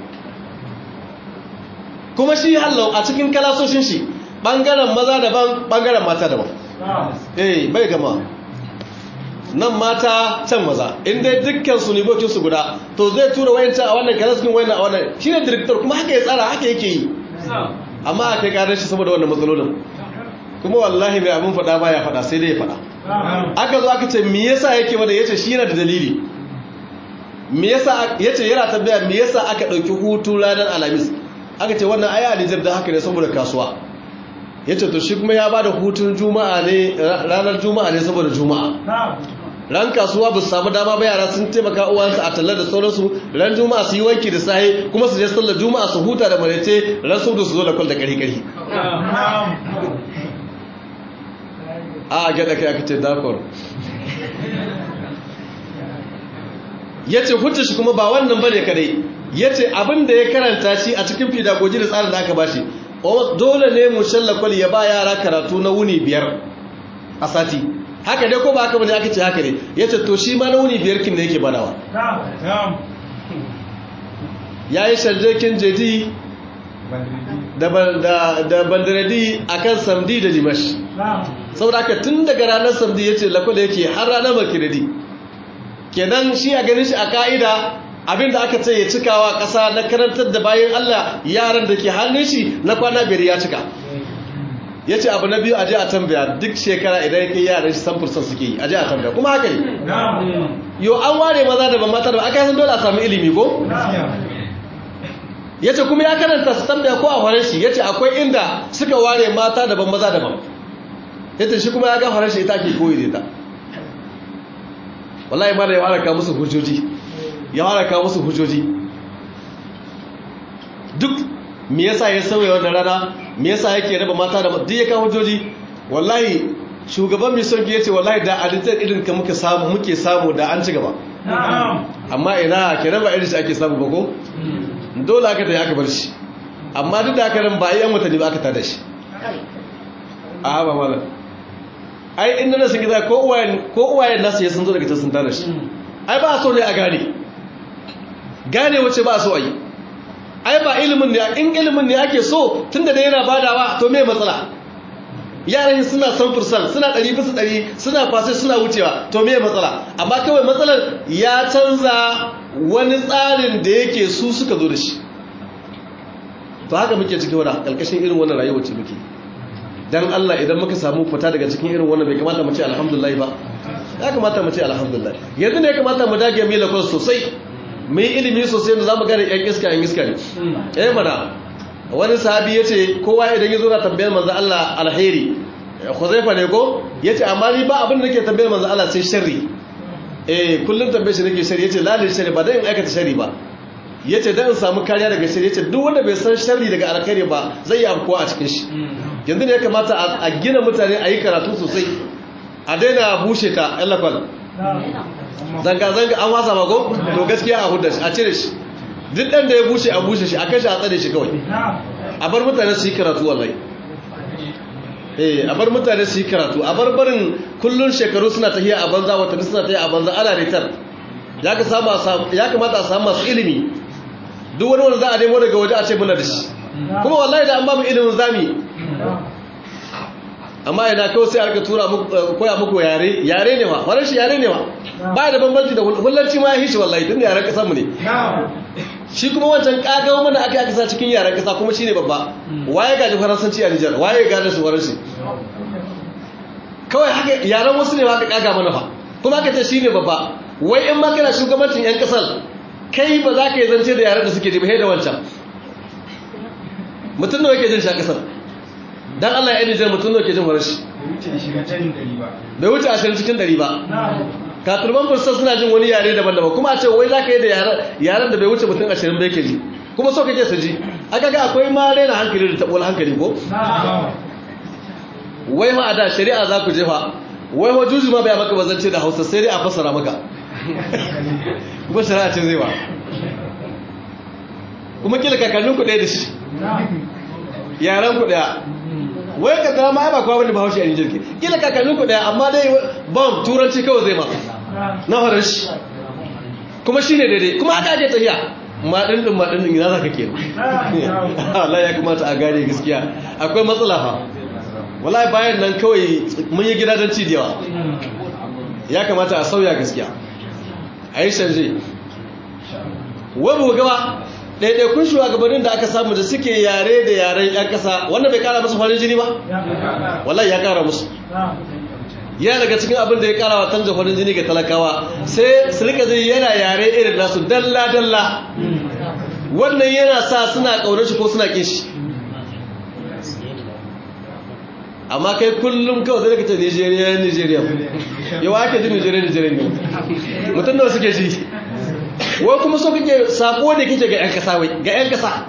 kuma shi hallau a cikin kalasoshin shi ɓangaren maza daban ɓangaren mata daban eh bai gama nan mata can maza inda dukkan su nibokinsu guda to zai tura wayancan a wannan kalasoshin wayannan a wannan shi ne direktor kuma haka ya tsara haka yake yi amma a kai ƙarar shi saboda wannan matsalolin kuma wallahi mai abin faɗa ba ya faɗa sai dai ya faɗa aka zo aka ce me yasa yake wanda yace shi yana da dalili me yasa yace yana tambaya me yasa aka dauki hutu ranar alhamis aka ce wannan aya Nijar da haka ne saboda kasuwa yace to shi kuma ya bada hutun juma'a ne ranar juma'a ne saboda juma'a ran kasuwa ba su samu dama ba yara sun taimaka uwansu a tallar da sauransu ran juma'a su yi wanki da sahi kuma su je sallar juma'a su huta da marece ran su su zo da kwal da kari kari a gada kai aka ce dakon ya ce hujjar shi kuma ba wannan ba ne kadai ya ce abinda ya karanta shi a cikin fidagoji da tsarin da aka ba shi dole ne mu shallakwal ya ba yara karatu na wuni biyar a sati haka dai ko ba haka bane aka ce haka ne ya ce to shi ma na wuni biyar kin da yake badawa ya yi sharjekin jadi da bandaradi a kan samdi da dimash saboda haka tun daga ranar samdi ya ce lakwada yake har ranar makiradi kenan shi a ganin shi a ka'ida abinda aka ce ya cikawa ƙasa na karantar da bayan Allah yaran da ke hannun shi na kwana biyar ya cika ya ce abu na biyu aje a tambaya duk shekara idan ya kai yaran shi samfursan suke yi aje a tambaya kuma haka ne yau an ware maza da ban mata da aka yi san dole a sami ilimi ko ya ce kuma ya karanta su tambaya ko a faran shi ya ce akwai inda suka ware mata daban maza daban ya ce shi kuma ya ga faran shi ita ke koyi da ita wallahi ma da ya haraka musu hujjoji ya haraka musu hujjoji duk me yasa ya sauya wannan rana me yasa yake raba mata da duk ya kawo hujjoji wallahi shugaban mai son ya ce wallahi da alitar irin ka muke samu muke samu da an ci gaba amma ina ke raba irin shi ake samu ba ko dole aka da aka bar shi amma duk da aka nan ba yi yan watanni ba aka tada shi a haɓa mala ai inda na sun gida ko uwayen nasu ya sun zo daga can sun tada shi ai ba so ne a gane gane wace ba so ayi ai ba ilimin ne in ilimin ne ake so tunda da yana badawa to me matsala yaran suna san fursan suna ɗari bisa ɗari suna fasai suna wucewa to me matsala amma kawai matsalar ya canza wani tsarin da yake su suka zo da shi to haka muke cikin wani ƙarƙashin irin wannan rayuwar ce muke dan Allah idan muka samu fita daga cikin irin wannan bai kamata mu ce alhamdulillah ba ya kamata mu ce alhamdulillah yanzu ne ya kamata mu dage mu lakon sosai mu yi ilimi sosai da zamu gane yan iska yan iska ne eh mana wani sahabi yace kowa idan ya zo na tambayar manzo Allah alheri Khuzaifa ne ko yace amma ni ba abin da nake tambayar manzo Allah sai sharri eh kullun tambaye shi nake sharri yace lalil sharri ba dan in aikata sharri ba yace dan in samu kariya daga sharri yace duk wanda bai san sharri daga alkhairi ba zai yi afkuwa a cikin shi yanzu ne ya kamata a gina mutane a yi karatu sosai a daina bushe ta yallafal zanga-zanga an wasa mako to gaskiya a hudda shi a cire shi duk ɗan da ya bushe a bushe shi a kashe a tsare shi kawai a bar mutane su yi karatu wallahi eh a bar mutane su yi karatu a bar barin kullun shekaru suna tafiya a banza watanni suna tafiya a banza ana retar ya kamata a samu masu ilimi duk wani wanda za a nemo daga waje a ce muna da shi kuma wallahi da an ba mu ilimin zami amma ina kawai sai aka tura koya muku yare yare ne ma faranshi yare ne ma ba da bambanci da hullanci ma ya hishi wallahi tun da yaren kasar mu ne shi kuma wancan kagawa mana aka aka sa cikin yaren kasa kuma shine babba waye gaji faransanci a Nijar waye gaji su faranshi kawai haka yaren wasu ne haka kaga mana fa kuma aka ce shine babba wai in ma kana shugabancin yan kasar kai ba za ka yi zance da yaren da suke jibe da wancan mutum nawa yake jin sha kasar dan Allah ya Nijar mutum nawa ke jin faranshi bai wuce ashirin cikin ɗari ba katurban fursa suna jin wani yare daban-daban kuma a ce wai za ka yi da yaren da bai wuce mutum ashirin bai ke ji kuma so kake su ji aka ga akwai ma raina hankali da taɓuwar hankali ko wai ma a da shari'a za ku jefa wai ma juju ma bai maka bazance da hausa sai dai a fassara maka kuma shari'a ce zai ba kuma kila kakannin ku ɗaya da shi yaren ku ɗaya wai ka ga ma ba kowa bane bahaushe a Nijar ke kila kakannin ku ɗaya amma dai bam turanci kawai zai ma na farar shi kuma shine daidai kuma aka ake tafiya maɗin ɗin maɗin ɗin ina za ka ke Allah ya kamata a gane gaskiya akwai matsala fa wallahi bayan nan kawai mun yi gida don ci da yawa ya kamata a sauya gaskiya a yi canje wabu gaba ɗaiɗaikun shugabannin da aka samu da suke yare da yaren 'yan ƙasa wanda bai ƙara musu farin jini ba wallahi ya ƙara musu ya daga cikin abin da ya ƙara wa tanja farin jini ga talakawa sai su rika zai yana yare irin nasu dalla-dalla wannan yana sa suna ƙaunar shi ko suna ƙin shi amma kai kullum kawai zai kace Nigeria Nigeria yau ake ji Nigeria Nigeria ne mutum da suke ji wai kuma so kake sako da kike ga yan kasa wai ga yan kasa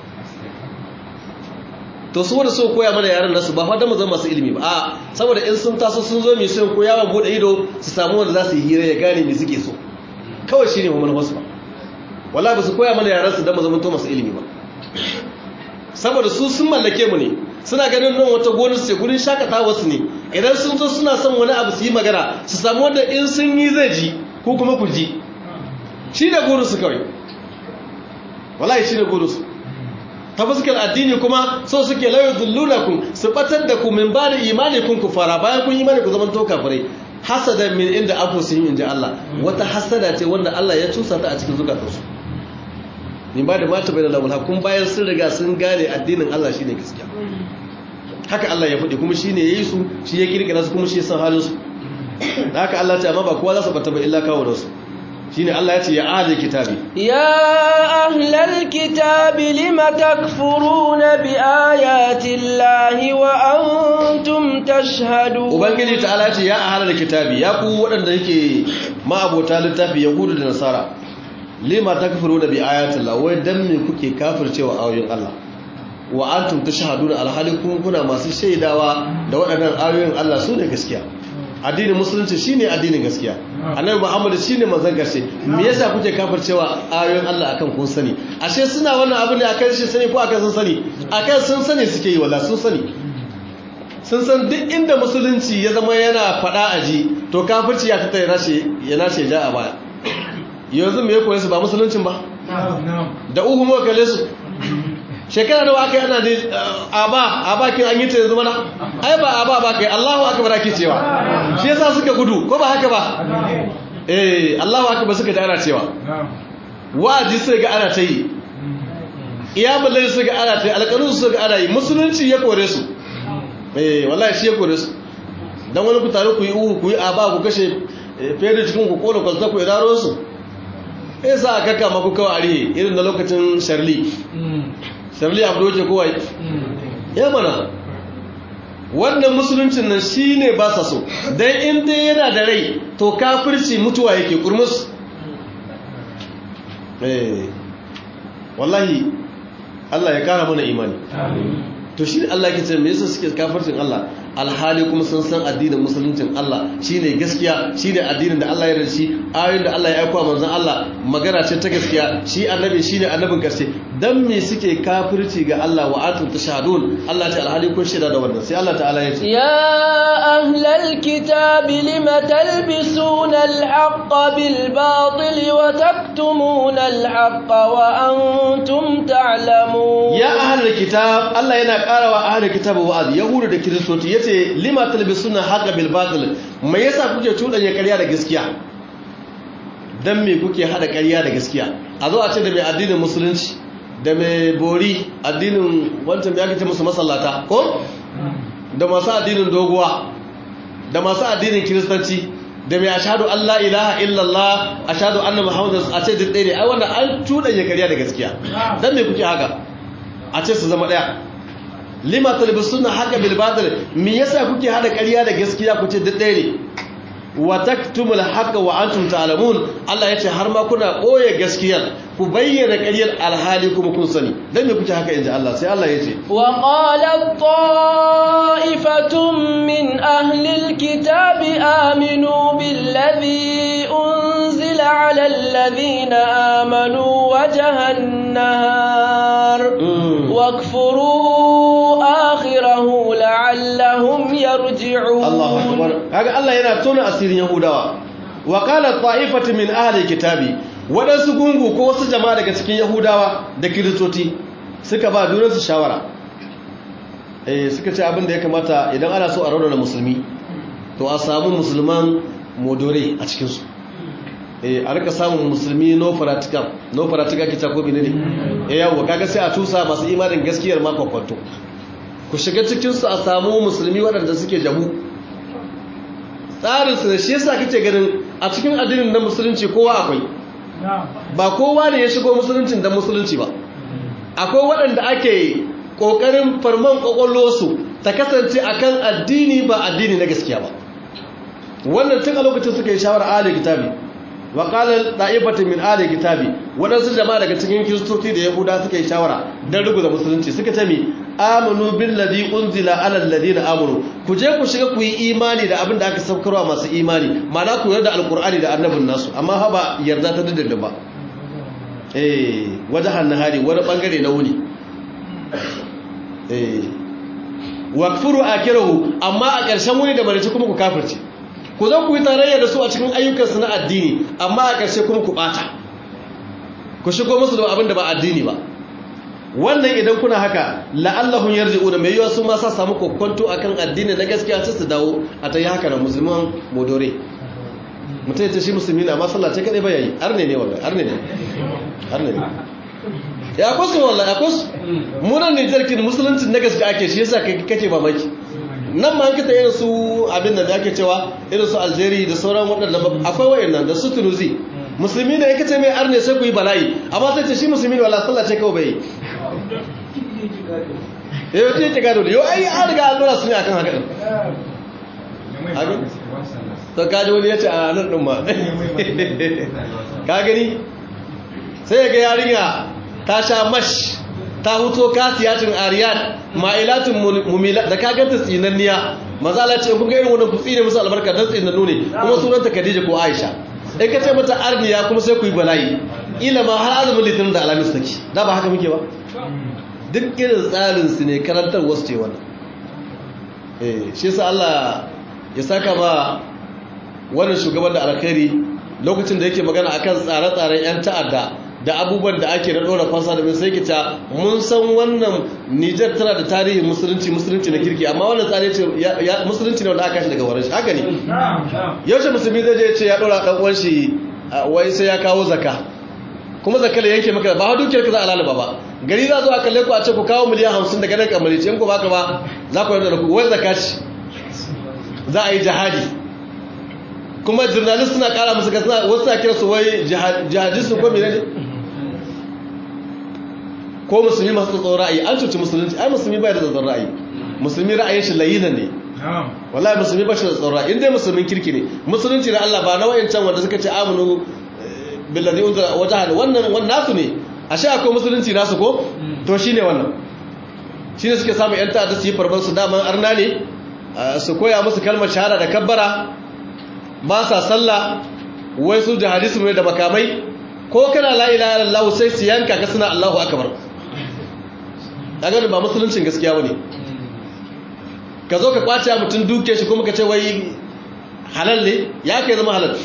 to su wanda so koya mana yaran nasu ba fada mu zama masu ilimi ba a saboda in sun taso sun zo mai sun koya wa bude ido su samu wanda za su yi hira ya gane me suke so kawai shine mu manufar su ba wallahi ba su koya mana yaran su dan mu zama to masu ilimi ba saboda su sun mallake mu ne suna ganin nan wata gonar su ce gurin shakatawa su ne idan sun zo suna son wani abu su yi magana su samu wanda in sun yi zai ji ko kuma ku ji shi da gurin su kawai wallahi shi da gurin su ta fuskar addini kuma so suke layu zullunakum su batar da ku min ba da imani kun ku fara bayan kun imani ku zaman to kafirai hasada min inda afu sun yi inji Allah wata hasada ce wanda Allah ya cusa ta a cikin zukatansu min ba da mata bai da lamul kun bayan sun riga sun gane addinin Allah shine gaskiya haka Allah ya faɗi kuma shine yayi su shi ya kirkira su kuma shi ya san halin su haka Allah ta amma ba kowa za su bata ba illa kawo da su shine Allah ya ce ya ahlul kitabi ya ahlal kitabi lima takfuruna bi ayati llahi wa antum tashhadun ubangiji ta'ala ya ce ya ahlul kitabi ya ku waɗanda yake ma'abota littafi yahudu da nasara lima takfuruna bi ayati llahi wai dan me kuke kafircewa ayoyin Allah wa antum tashhaduna alhali kun kuna masu shaidawa da waɗannan ayoyin Allah su ne gaskiya addinin musulunci shine addinin gaskiya annabi muhammad shine manzon gaske me yasa kuke kafircewa ayoyin Allah akan kun sani ashe suna wannan abu ne akan shi sani ko akan sun sani akan sun sani suke yi wala sun sani sun san duk inda musulunci ya zama yana fada aji to kafirci ya fita ya nashe ya nashe ja a baya yanzu me ya koyi su ba musuluncin ba da uhu muka kalle su shekara da aka yi ana ne aba aba kin an yi ta yanzu mana ai ba aba ba kai Allahu akbar ake cewa shi yasa suka gudu ko ba haka ba eh Allahu akbar suka da ana cewa wa'azi sai ga ana ta yi iyamul layl sai ga ana ta yi alƙalun su ga ana yi musulunci ya kore su eh wallahi shi ya kore su dan wani ku tare ku yi uhu ku yi aba ku kashe fere cikin ku kona kwalta ku idaro su eh sa aka kama ku kawai arihe irin da lokacin sharli sharli abu doke kowai ya mana wannan musuluncin nan shi ne ba sa so don inda yana da rai to kafirci mutuwa yake kurmus wallahi Allah ya kara mana imani to shi Allah ke ce me yasa suke kafircin Allah alhali kuma sun san addinin musuluncin Allah shine gaskiya shine addinin da Allah ya yarda shi ayoyin da Allah ya aika manzon Allah magana ce ta gaskiya shi annabi shine annabin karshe dan me suke kafirci ga Allah wa antum tashhadun Allah ta alhali kun shaida da wannan sai Allah ta'ala ya ce ya ahlal kitab lima talbisuna al-haqqa bil batil wa taktumuna al-haqqa wa antum ta'lamun ya ahlal kitab Allah yana karawa ahlul kitab wa'azi yahudu da kiristoci yace lima talbisuna haqqa bil batil me yasa kuke tudanya ƙarya da gaskiya dan me kuke hada ƙarya da gaskiya a zo a ce da mai addinin musulunci da mai bori addinin wancan ya kace musu masallata ko da masu addinin doguwa da masu addinin kiristanci da mai ashadu Allah ilaha illallah ashadu anna muhammadu a ce duk ɗaya ne ai wannan an tudanya ƙarya da gaskiya dan me kuke haka a ce su zama ɗaya lima talbisuna haka bil batil me yasa kuke hada ƙarya da gaskiya ku ce duk ɗaya ne wa taktumul haqa wa antum ta'lamun Allah yace har ma kuna koye gaskiyar ku bayyana ƙaryar alhali kuma kun sani dan me kuke haka inji Allah sai Allah yace wa qala ta'ifatun min ahli alkitabi aminu billadhi unzila 'ala alladhina amanu wajhan nahar wakfuru akhirahu la'allahum yarji'un Allahu akbar kaga Allah yana tona asirin Yahudawa wa qala ta'ifatu min ahli kitabi wadansu gungu ko wasu jama'a daga cikin Yahudawa da Kiristoci suka ba dunansu shawara eh suka ce abin da ya kamata idan ana so a raunana musulmi to a samu musulman modore a cikin su eh a rika samun musulmi no practical no practical kita ko bine ne eh yawa kaga sai a tusa masu imanin gaskiyar ma kwakwato ku shiga cikin su a samu musulmi waɗanda suke jabu tsarin su da shi yasa kake ganin a cikin addinin na musulunci kowa akwai ba kowa ne ya shigo musuluncin da musulunci ba akwai waɗanda ake ƙoƙarin farman ƙwaƙwallosu ta kasance akan addini ba addini na gaskiya ba wannan tun a lokacin suka yi shawara ahli kitabi wa qala da'ifatu min ahli kitabi wadansu jama'a daga cikin kiristoci da yahuda suka yi shawara dan ruguza musulunci suka ce mi amanu billazi unzila ala alladhina amanu ku je ku shiga ku yi imani da abin da aka saukarwa masu imani ma'ana ku yarda alqur'ani da annabin nasu amma ha ba yarda ta dindin ba eh wajahan nahari wani bangare na wuni eh wakfuru akirahu amma a ƙarshen wuni da barici kuma ku kafirce ku zo ku yi tarayya da su a cikin ayyukansu na addini amma a ƙarshe kuma ku ɓata ku shigo musu da abin da ba addini ba wannan idan kuna haka la'allahun yarji'u da mai yiwa su ma sa samu kokonto akan addini na gaskiya sai su dawo a ta yi haka na musulman modore mutum ya ce shi musulmi na masallaci kaɗai ba yayi arne ne wallahi arne ne arne ne ya kwasu wallahi ya kwasu munan nijar kin musulunci na gaskiya ake shi yasa kake mamaki nan ma kita irin su abin da ake cewa irin su Algeria da sauran waɗanda akwai wayannan da su Tunisia musulmi ne yake ce mai arne sai ku yi bala'i amma sai ce shi musulmi ne wala sallah ce kawai bai yau ce ce gado da yau ai an riga an dora su ne akan haka din to kaji wani ya ce a nan ɗin ma ka gani sai ya ga yarinya ta sha mash ta huto kasiyatin ariyat ma'ilatin mumila da ka ganta tsinanniya mazala ce kun ga irin wannan ku tsine musu albarka dan tsinannu ne kuma sunanta Khadija ko Aisha in ka ce mata arniya kuma sai ku yi bala'i ila ma har azumin litinin da alamis take da ba haka muke ba duk irin tsarin su ne karantar wasu ce wannan eh shi yasa Allah ya saka ba wannan shugaban da alkhairi lokacin da yake magana akan tsare-tsaren yan ta'adda da abubuwan da ake na ɗora fansa da sai kita mun san wannan Nijar tana da tarihin musulunci musulunci na kirki amma wannan tsari ce musulunci ne wanda aka shi daga warin shi haka ne yaushe musulmi zai je ce ya ɗora ɗan uwan shi wai sai ya kawo zaka kuma zakka da yanke maka ba dukiyar ka za a lalaba ba gari za zo a kalle ku a ce ku kawo miliyan hamsin daga nan kamar ce in ku baka ba za ku yarda da ku wai zakka ce za a yi jihadi kuma jurnalist suna kara musu gasna wasu na kira su wai jihadistu ko menene ko musulmi masu tsoron ra'ayi an cuci musulunci ai musulmi bai da tsoron ra'ayi musulmi ra'ayin shi layina ne wallahi musulmi ba shi da tsoron ra'ayi inda musulmin kirki ne musulunci da Allah ba na wayancan wanda suka ce amanu billazi unzila wajhan wannan wannan nasu ne ashe akwai musulunci nasu ko to shine wannan shine suke samu yan ta'adda su yi farban su daman arna ne su koya musu kalmar shahada da kabbara ba sa sallah wai su da hadisi ne da makamai ko kana la ilaha illallah sai su yanka ka suna Allahu akbar kaga ba musuluncin gaskiya bane ka zo ka kwace mutum duke shi kuma ka ce wai halal ne ya kai zama halal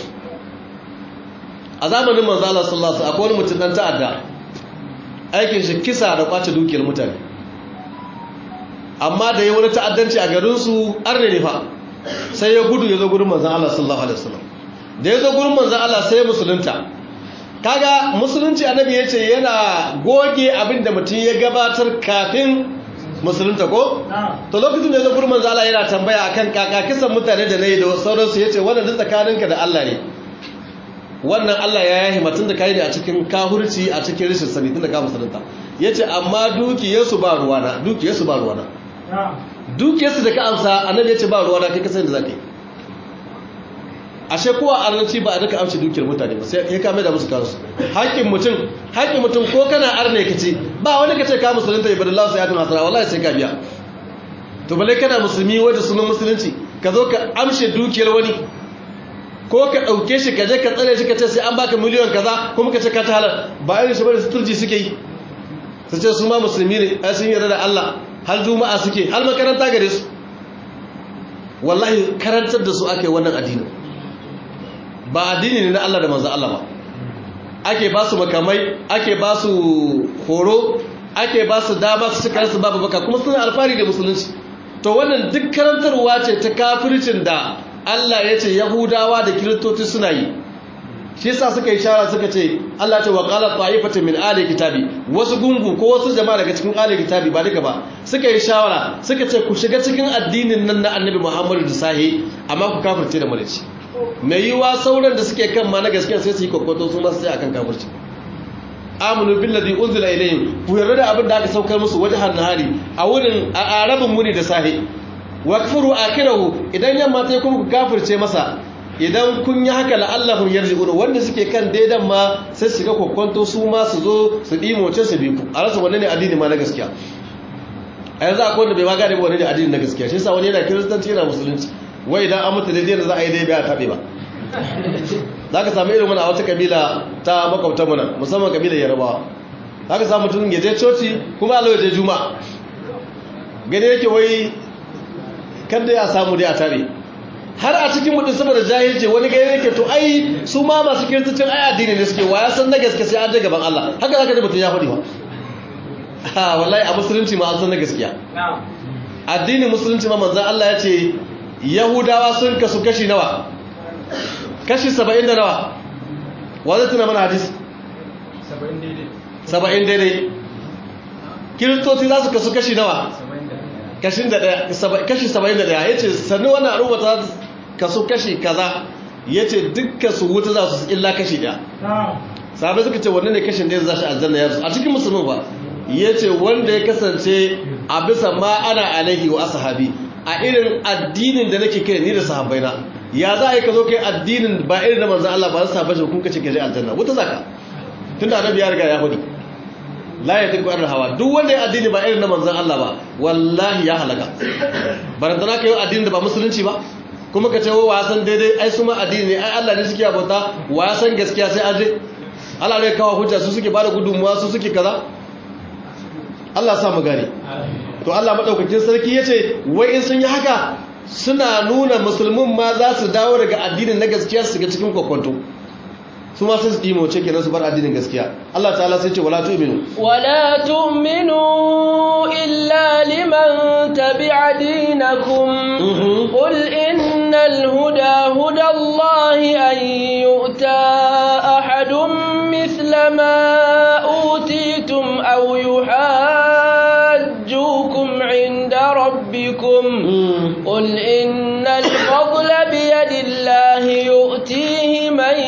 a zamanin manzo Allah sallallahu alaihi wasallam akwai wani mutum dan ta'adda aikin shi kisa da kwace dukiyar mutane amma da ya wani ta'addanci a garin su arne ne fa sai ya gudu ya zo gurin manzon Allah sallallahu alaihi wasallam da ya zo gurin manzon Allah sai musulunta kaga musulunci annabi ya ce yana goge abin da mutum ya gabatar kafin musulunta ko to lokacin da ya zo gurin manzon Allah yana tambaya akan kaka kisan mutane da nayi da sauransu yace wannan duk tsakaninka da Allah ne wannan Allah ya yahi matun da kai ne a cikin kahurci a cikin rishin sani tun da ka musulunta yace amma dukiyarsu ba ruwana dukiyarsu ba ruwana dukiyarsu da ka amsa annabi yace ba ruwana kai ka sani da zaka yi ashe kowa arnanci ba a duka amshi dukiyar mutane ba sai ya kame da musu kansu haƙƙin mutum haƙƙin mutum ko kana arne ka ce ba wani ka ce ka musulunta ibadallahu sai ya tuna hasara wallahi sai ka biya to bale kana musulmi wanda sunan musulunci ka zo ka amshe dukiyar wani ko ka ɗauke shi ka je ka tsare shi ka ce sai an baka miliyan kaza kuma ka ce ka ta halar ba irin shi bane suturji suke yi su ce su ma musulmi ne ai sun yarda da Allah har juma'a suke har makaranta gare su wallahi karantar da su ake wannan addini ba addini ne na Allah da manzo Allah ba ake ba su makamai ake ba su horo ake ba su dama su cika su babu baka kuma suna alfahari da musulunci to wannan duk karantarwa ce ta kafircin da Allah ya ce Yahudawa da Kiristoci suna yi shi yasa suka yi shara suka ce Allah ce wa qala ta'ifatan min ahli kitabi wasu gungu ko wasu jama'a daga cikin ahli kitabi ba duka ba suka yi shawara suka ce ku shiga cikin addinin nan na Annabi Muhammadu da sahi amma ku kafirce da malici mai yiwa sauran da suke kan ma na gaskiya sai su yi kokoto su ma sai akan kafirci aminu billazi unzila ilayhim ku yarda da abin da aka saukar musu wajhan nahari a wurin a arabin muni da sahi wakfuru akirahu idan yamma ta kuma ku kafirce masa idan kun yi haka la'allahum yarji'un wanda suke kan daidan ma sai su ga kokonto su ma su zo su dimoce su bi ku a rasa wanne ne addini ma na gaskiya a yanzu akwai wanda bai ma gane wanne ne addini na gaskiya shi yasa wani yana kiristanci yana musulunci wai idan an mutu daidai da za a yi daidai a taɓe ba za ka samu irin wani a wata kabila ta makwabtanmu nan musamman kabilar yarabawa za ka samu mutum ya je coci kuma alo ya je juma'a gani yake wai kan da ya samu dai a tare har a cikin mutum saboda jahilci wani gani yake to ai su ma masu kiristocin ai addini ne suke wa ya san na gaske sai an je gaban Allah haka zaka ji mutum ya faɗi ba ha wallahi a musulunci ma an san na gaskiya addinin musulunci ma manzon Allah ya ce yahudawa sun kasu kashi nawa kashi saba'in da nawa wadda tuna mana hadis saba'in daidai kiristoci za su kasu kashi nawa kashi saba'in da daya ya ce sannu wannan al'umma ta kasu kashi kaza ya ce dukkan su wuta za su illa kashi daya sahabai suka ce wanne ne kashin da ya zashi aljanna ya a cikin musulmi ba ya ce wanda ya kasance a bisa ma ana alaihi wa asahabi a irin addinin da nake kai ni da sahabbaina ya za a yi ka zo kai addinin ba irin da manzan Allah ba su sahabbai shi kun kace kaje aljanna wuta zaka tunda annabi ya riga ya hudu la ya tiku an hawa duk wanda ya addini ba irin na manzan Allah ba wallahi ya halaka barantana kai addinin da ba musulunci ba kuma ka ce wa san daidai ai su ma addini ne ai Allah ne suke abota wa san gaskiya sai aje Allah ne kawo hujja su suke bada gudunmuwa su suke kaza Allah sa mu gane to Allah madaukakin sarki yace wai in sun yi haka suna nuna musulmin ma za su dawo daga addinin na gaskiya su ga cikin kokonto su ma sun su dimo ce kenan su bar addinin gaskiya Allah ta'ala sai ce wala tu'minu ولا تؤمنوا إلا لمن تبع دينكم Mhm. قل إن الهدى هدى الله أن يؤتى أحد مثل ما أوتيتم أو يحاجوكم عند ربكم Mm. قل إن الفضل بيد الله يؤتيه من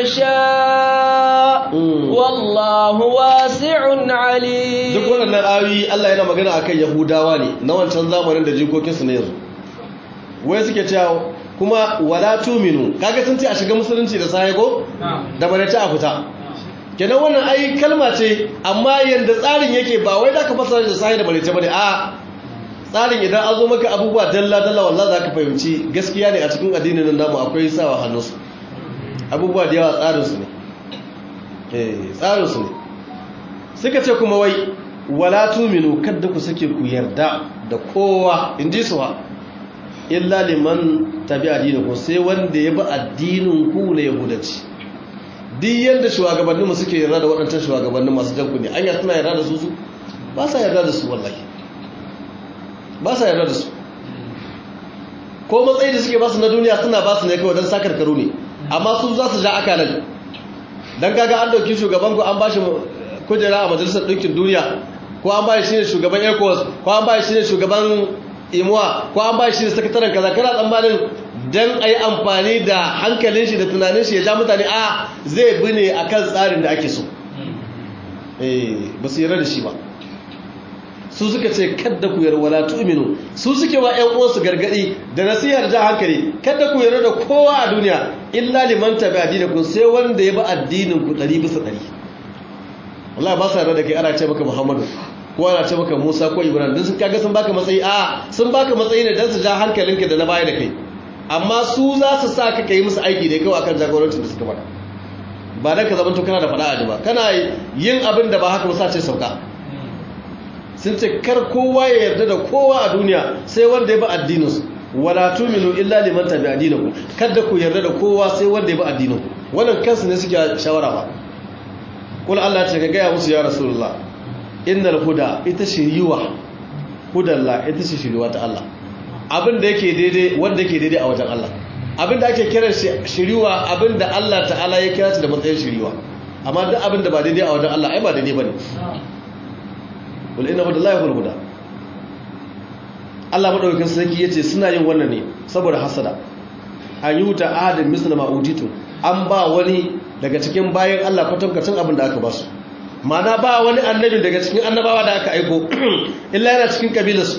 يشاء Mm. والله واسع عليم duk waɗannan ayoyi Allah yana magana akan Yahudawa ne na wancan zamanin da jikokinsu na yanzu wai suke cewa kuma wala tuminu kaga sun ce a shiga musulunci da sahi ko da bare ta a fita kenan wannan ai kalma ce amma yanda tsarin yake ba wai zaka fasara da sahi da bare ta bane a tsarin idan an zo maka abubuwa dalla dalla wallahi zaka fahimci gaskiya ne a cikin addinin nan namu akwai sawa hannunsu abubuwa da yawa tsarin su ne eh tsarin su ne suka ce kuma wai wala tuminu kadda ku sake ku yarda da kowa in ji suwa illa liman tabi addinin sai wanda ya bi addinin ku na yahudanci duk yadda shugabanninmu suke yarda da waɗancan shugabannin masu jan ne an suna yarda da su su ba sa yarda da su wallahi ba sa yarda da su ko matsayi da suke basu na duniya suna basu ne kawai don sakar karu ne amma su za su ja akalan don kaga an dauki shugaban ku an ba shi kujera a majalisar ɗinkin duniya ko an ba shi ne shugaban ecos ko an ba shi ne shugaban imuwa ko an ba shi ne sakataren kaza kana tsammanin don a yi amfani da hankalin shi da tunanin shi ya ja mutane a zai bi ne a kan tsarin da ake so eh ba su yarda da shi ba su suka ce kadda ku yarda wala tu'minu su suke wa ƴan uwansu gargadi da nasihar ja hankali kadda ku yarda da kowa a duniya illa liman tabi'a dinakum sai wanda ya bi addinin ku 100 bisa 100 wallahi ba sa yarda da kai ana ce maka Muhammadu ko ana ce maka Musa ko Ibrahim dan sun kaga sun baka matsayi a sun baka matsayi ne dan su ja hankalinka da na baya da kai amma su za su sa ka kai musu aiki da kawai akan jagorancin da suka faɗa ba dan ka zama to kana da faɗa a ba kana yin abin da ba haka ba sa ce sauka sun ce kar kowa ya yarda da kowa a duniya sai wanda ya bi addininsu wala tuminu illa liman tabi addinakum kada ku yarda da kowa sai wanda ya bi addininku wannan kansu ne suke shawara ba kul Allah ce ka gaya musu ya rasulullah innal huda ita shiriwa hudalla ita ce shiriwa ta Allah abin da yake daidai wanda yake daidai a wajen Allah abin da ake kiran shiriwa abin da Allah ta'ala ya kira shi da matsayin shiriwa amma duk abin da ba daidai a wajen Allah ai ba daidai bane wal inna hudallahi hul huda Allah madaukakin sarki yace suna yin wannan ne saboda hasada an yi wuta ahadin muslima utitu an ba wani daga cikin bayan Allah kwatankwacin abin da aka ba su mana ba wani annabi daga cikin annabawa da aka aiko illa yana cikin kabilarsu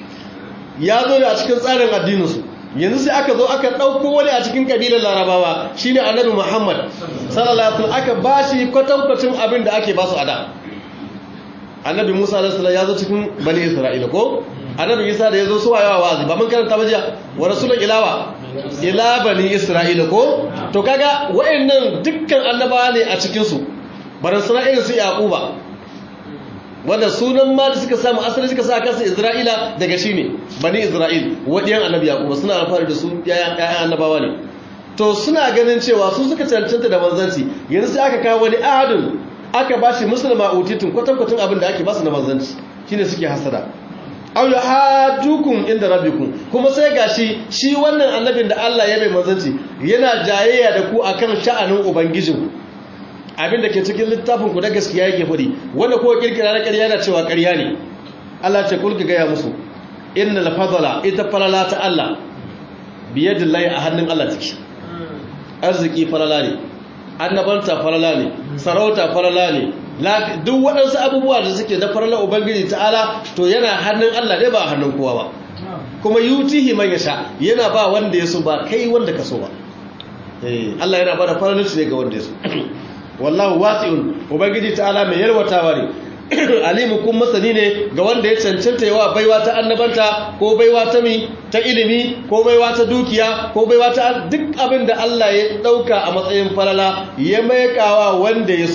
ya zo da a cikin tsarin addininsu yanzu sai aka zo aka ɗauko wani a cikin kabilar larabawa shine annabi muhammad sallallahu alaihi aka ba shi kwatankwacin abin da ake ba su a da annabi musa alaihi salam ya zo cikin bani isra'ila ko annabi isa da ya zo su wayawa wa'azi ba mun karanta bajiya wa rasulun ilawa ila bani isra'ila ko to kaga wayannan dukkan annabawa ne a cikin su baran sana irin su yaquba wanda sunan ma da suka samu asali suka sa kansu isra'ila daga shi ne bani isra'il wadiyan annabi yaquba suna alfahari da su yayan annabawa ne to suna ganin cewa su suka cancanta da manzanci yanzu sai aka kawo wani ahadin aka bashi musulma utitun kwatankwacin abin da ake basu na manzanci shine suke hasada aw yuhajjukum inda rabbikum kuma sai gashi shi wannan annabin da Allah ya bai manzanci yana jayayya da ku akan sha'anin ubangijin abin da ke cikin littafin ku da gaskiya yake fadi wanda ko kirkira na ƙarya yana cewa ƙarya ne Allah ce kulki gaya musu innal fadla ita falala ta Allah biyadillahi a hannun Allah take arziki falala ne annabanta falala ne sarauta falala ne duk waɗansu abubuwa da suke na farla ubangiji ta'ala to yana hannun Allah dai ba hannun kowa ba kuma yutihi man yasha yana ba wanda yaso ba kai wanda ka so ba eh Allah yana bada farlanci ne ga wanda yaso wallahu wasi'un ubangiji ta'ala mai yarwatawa ne alimu kun masani ne ga wanda ya cancanta yawa baiwa ta annabanta ko baiwa ta mi ta ilimi ko baiwa ta dukiya ko baiwa ta duk abin da Allah ya dauka a matsayin falala ya maikawa wanda ya so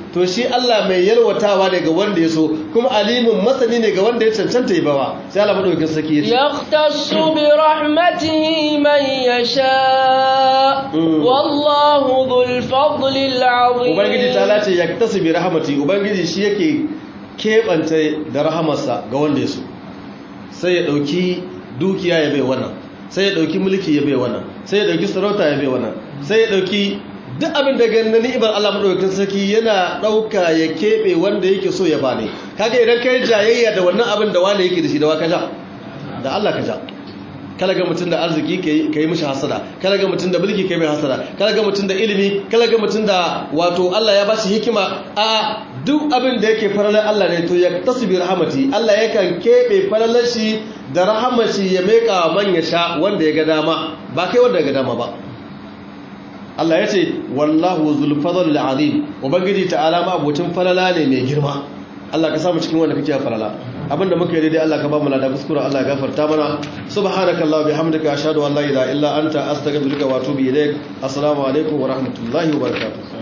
to shi Allah mai yalwatawa ne ga wanda ya so kuma alimun masani ne ga wanda ya cancanta yi bawa sai Allah madaukakin sarki ya ce yahtassu bi rahmatihi man yasha wallahu dhul fadli azim ubangiji ta lace yaktasu bi rahmati ubangiji shi yake kebanta da rahamarsa ga wanda ya so sai ya dauki dukiya ya bai wannan sai ya dauki mulki ya bai wannan sai ya dauki sarauta ya bai wannan sai ya dauki duk abin da ganin ni'imar Allah madaukakin sarki yana dauka ya kebe wanda yake so ya bane kaga idan kai jayayya da wannan abin da wani yake da shi da waka ja da Allah ka ja kala ga mutum da arziki kai mishi hasada kala ga mutum da mulki kai mai hasada kala ga mutum da ilimi kala ga mutum da wato Allah ya bashi hikima a duk abin da yake faralar Allah ne to ya tasbi rahmati Allah yakan kebe faralar shi da rahamashi ya meka man ya sha wanda ya ga dama ba kai wanda ya ga dama ba Allah ya ce wallahu zul fadl azim ubangiji ta'ala ma abocin falala ne mai girma Allah ka samu cikin wanda kake falala abinda muka yi daidai Allah ka ba mu lada kuskure Allah ya gafarta mana subhanakallahu bihamdika ashhadu an la ilaha illa anta astaghfiruka wa atubu ilaik assalamu alaikum wa rahmatullahi wa barakatuh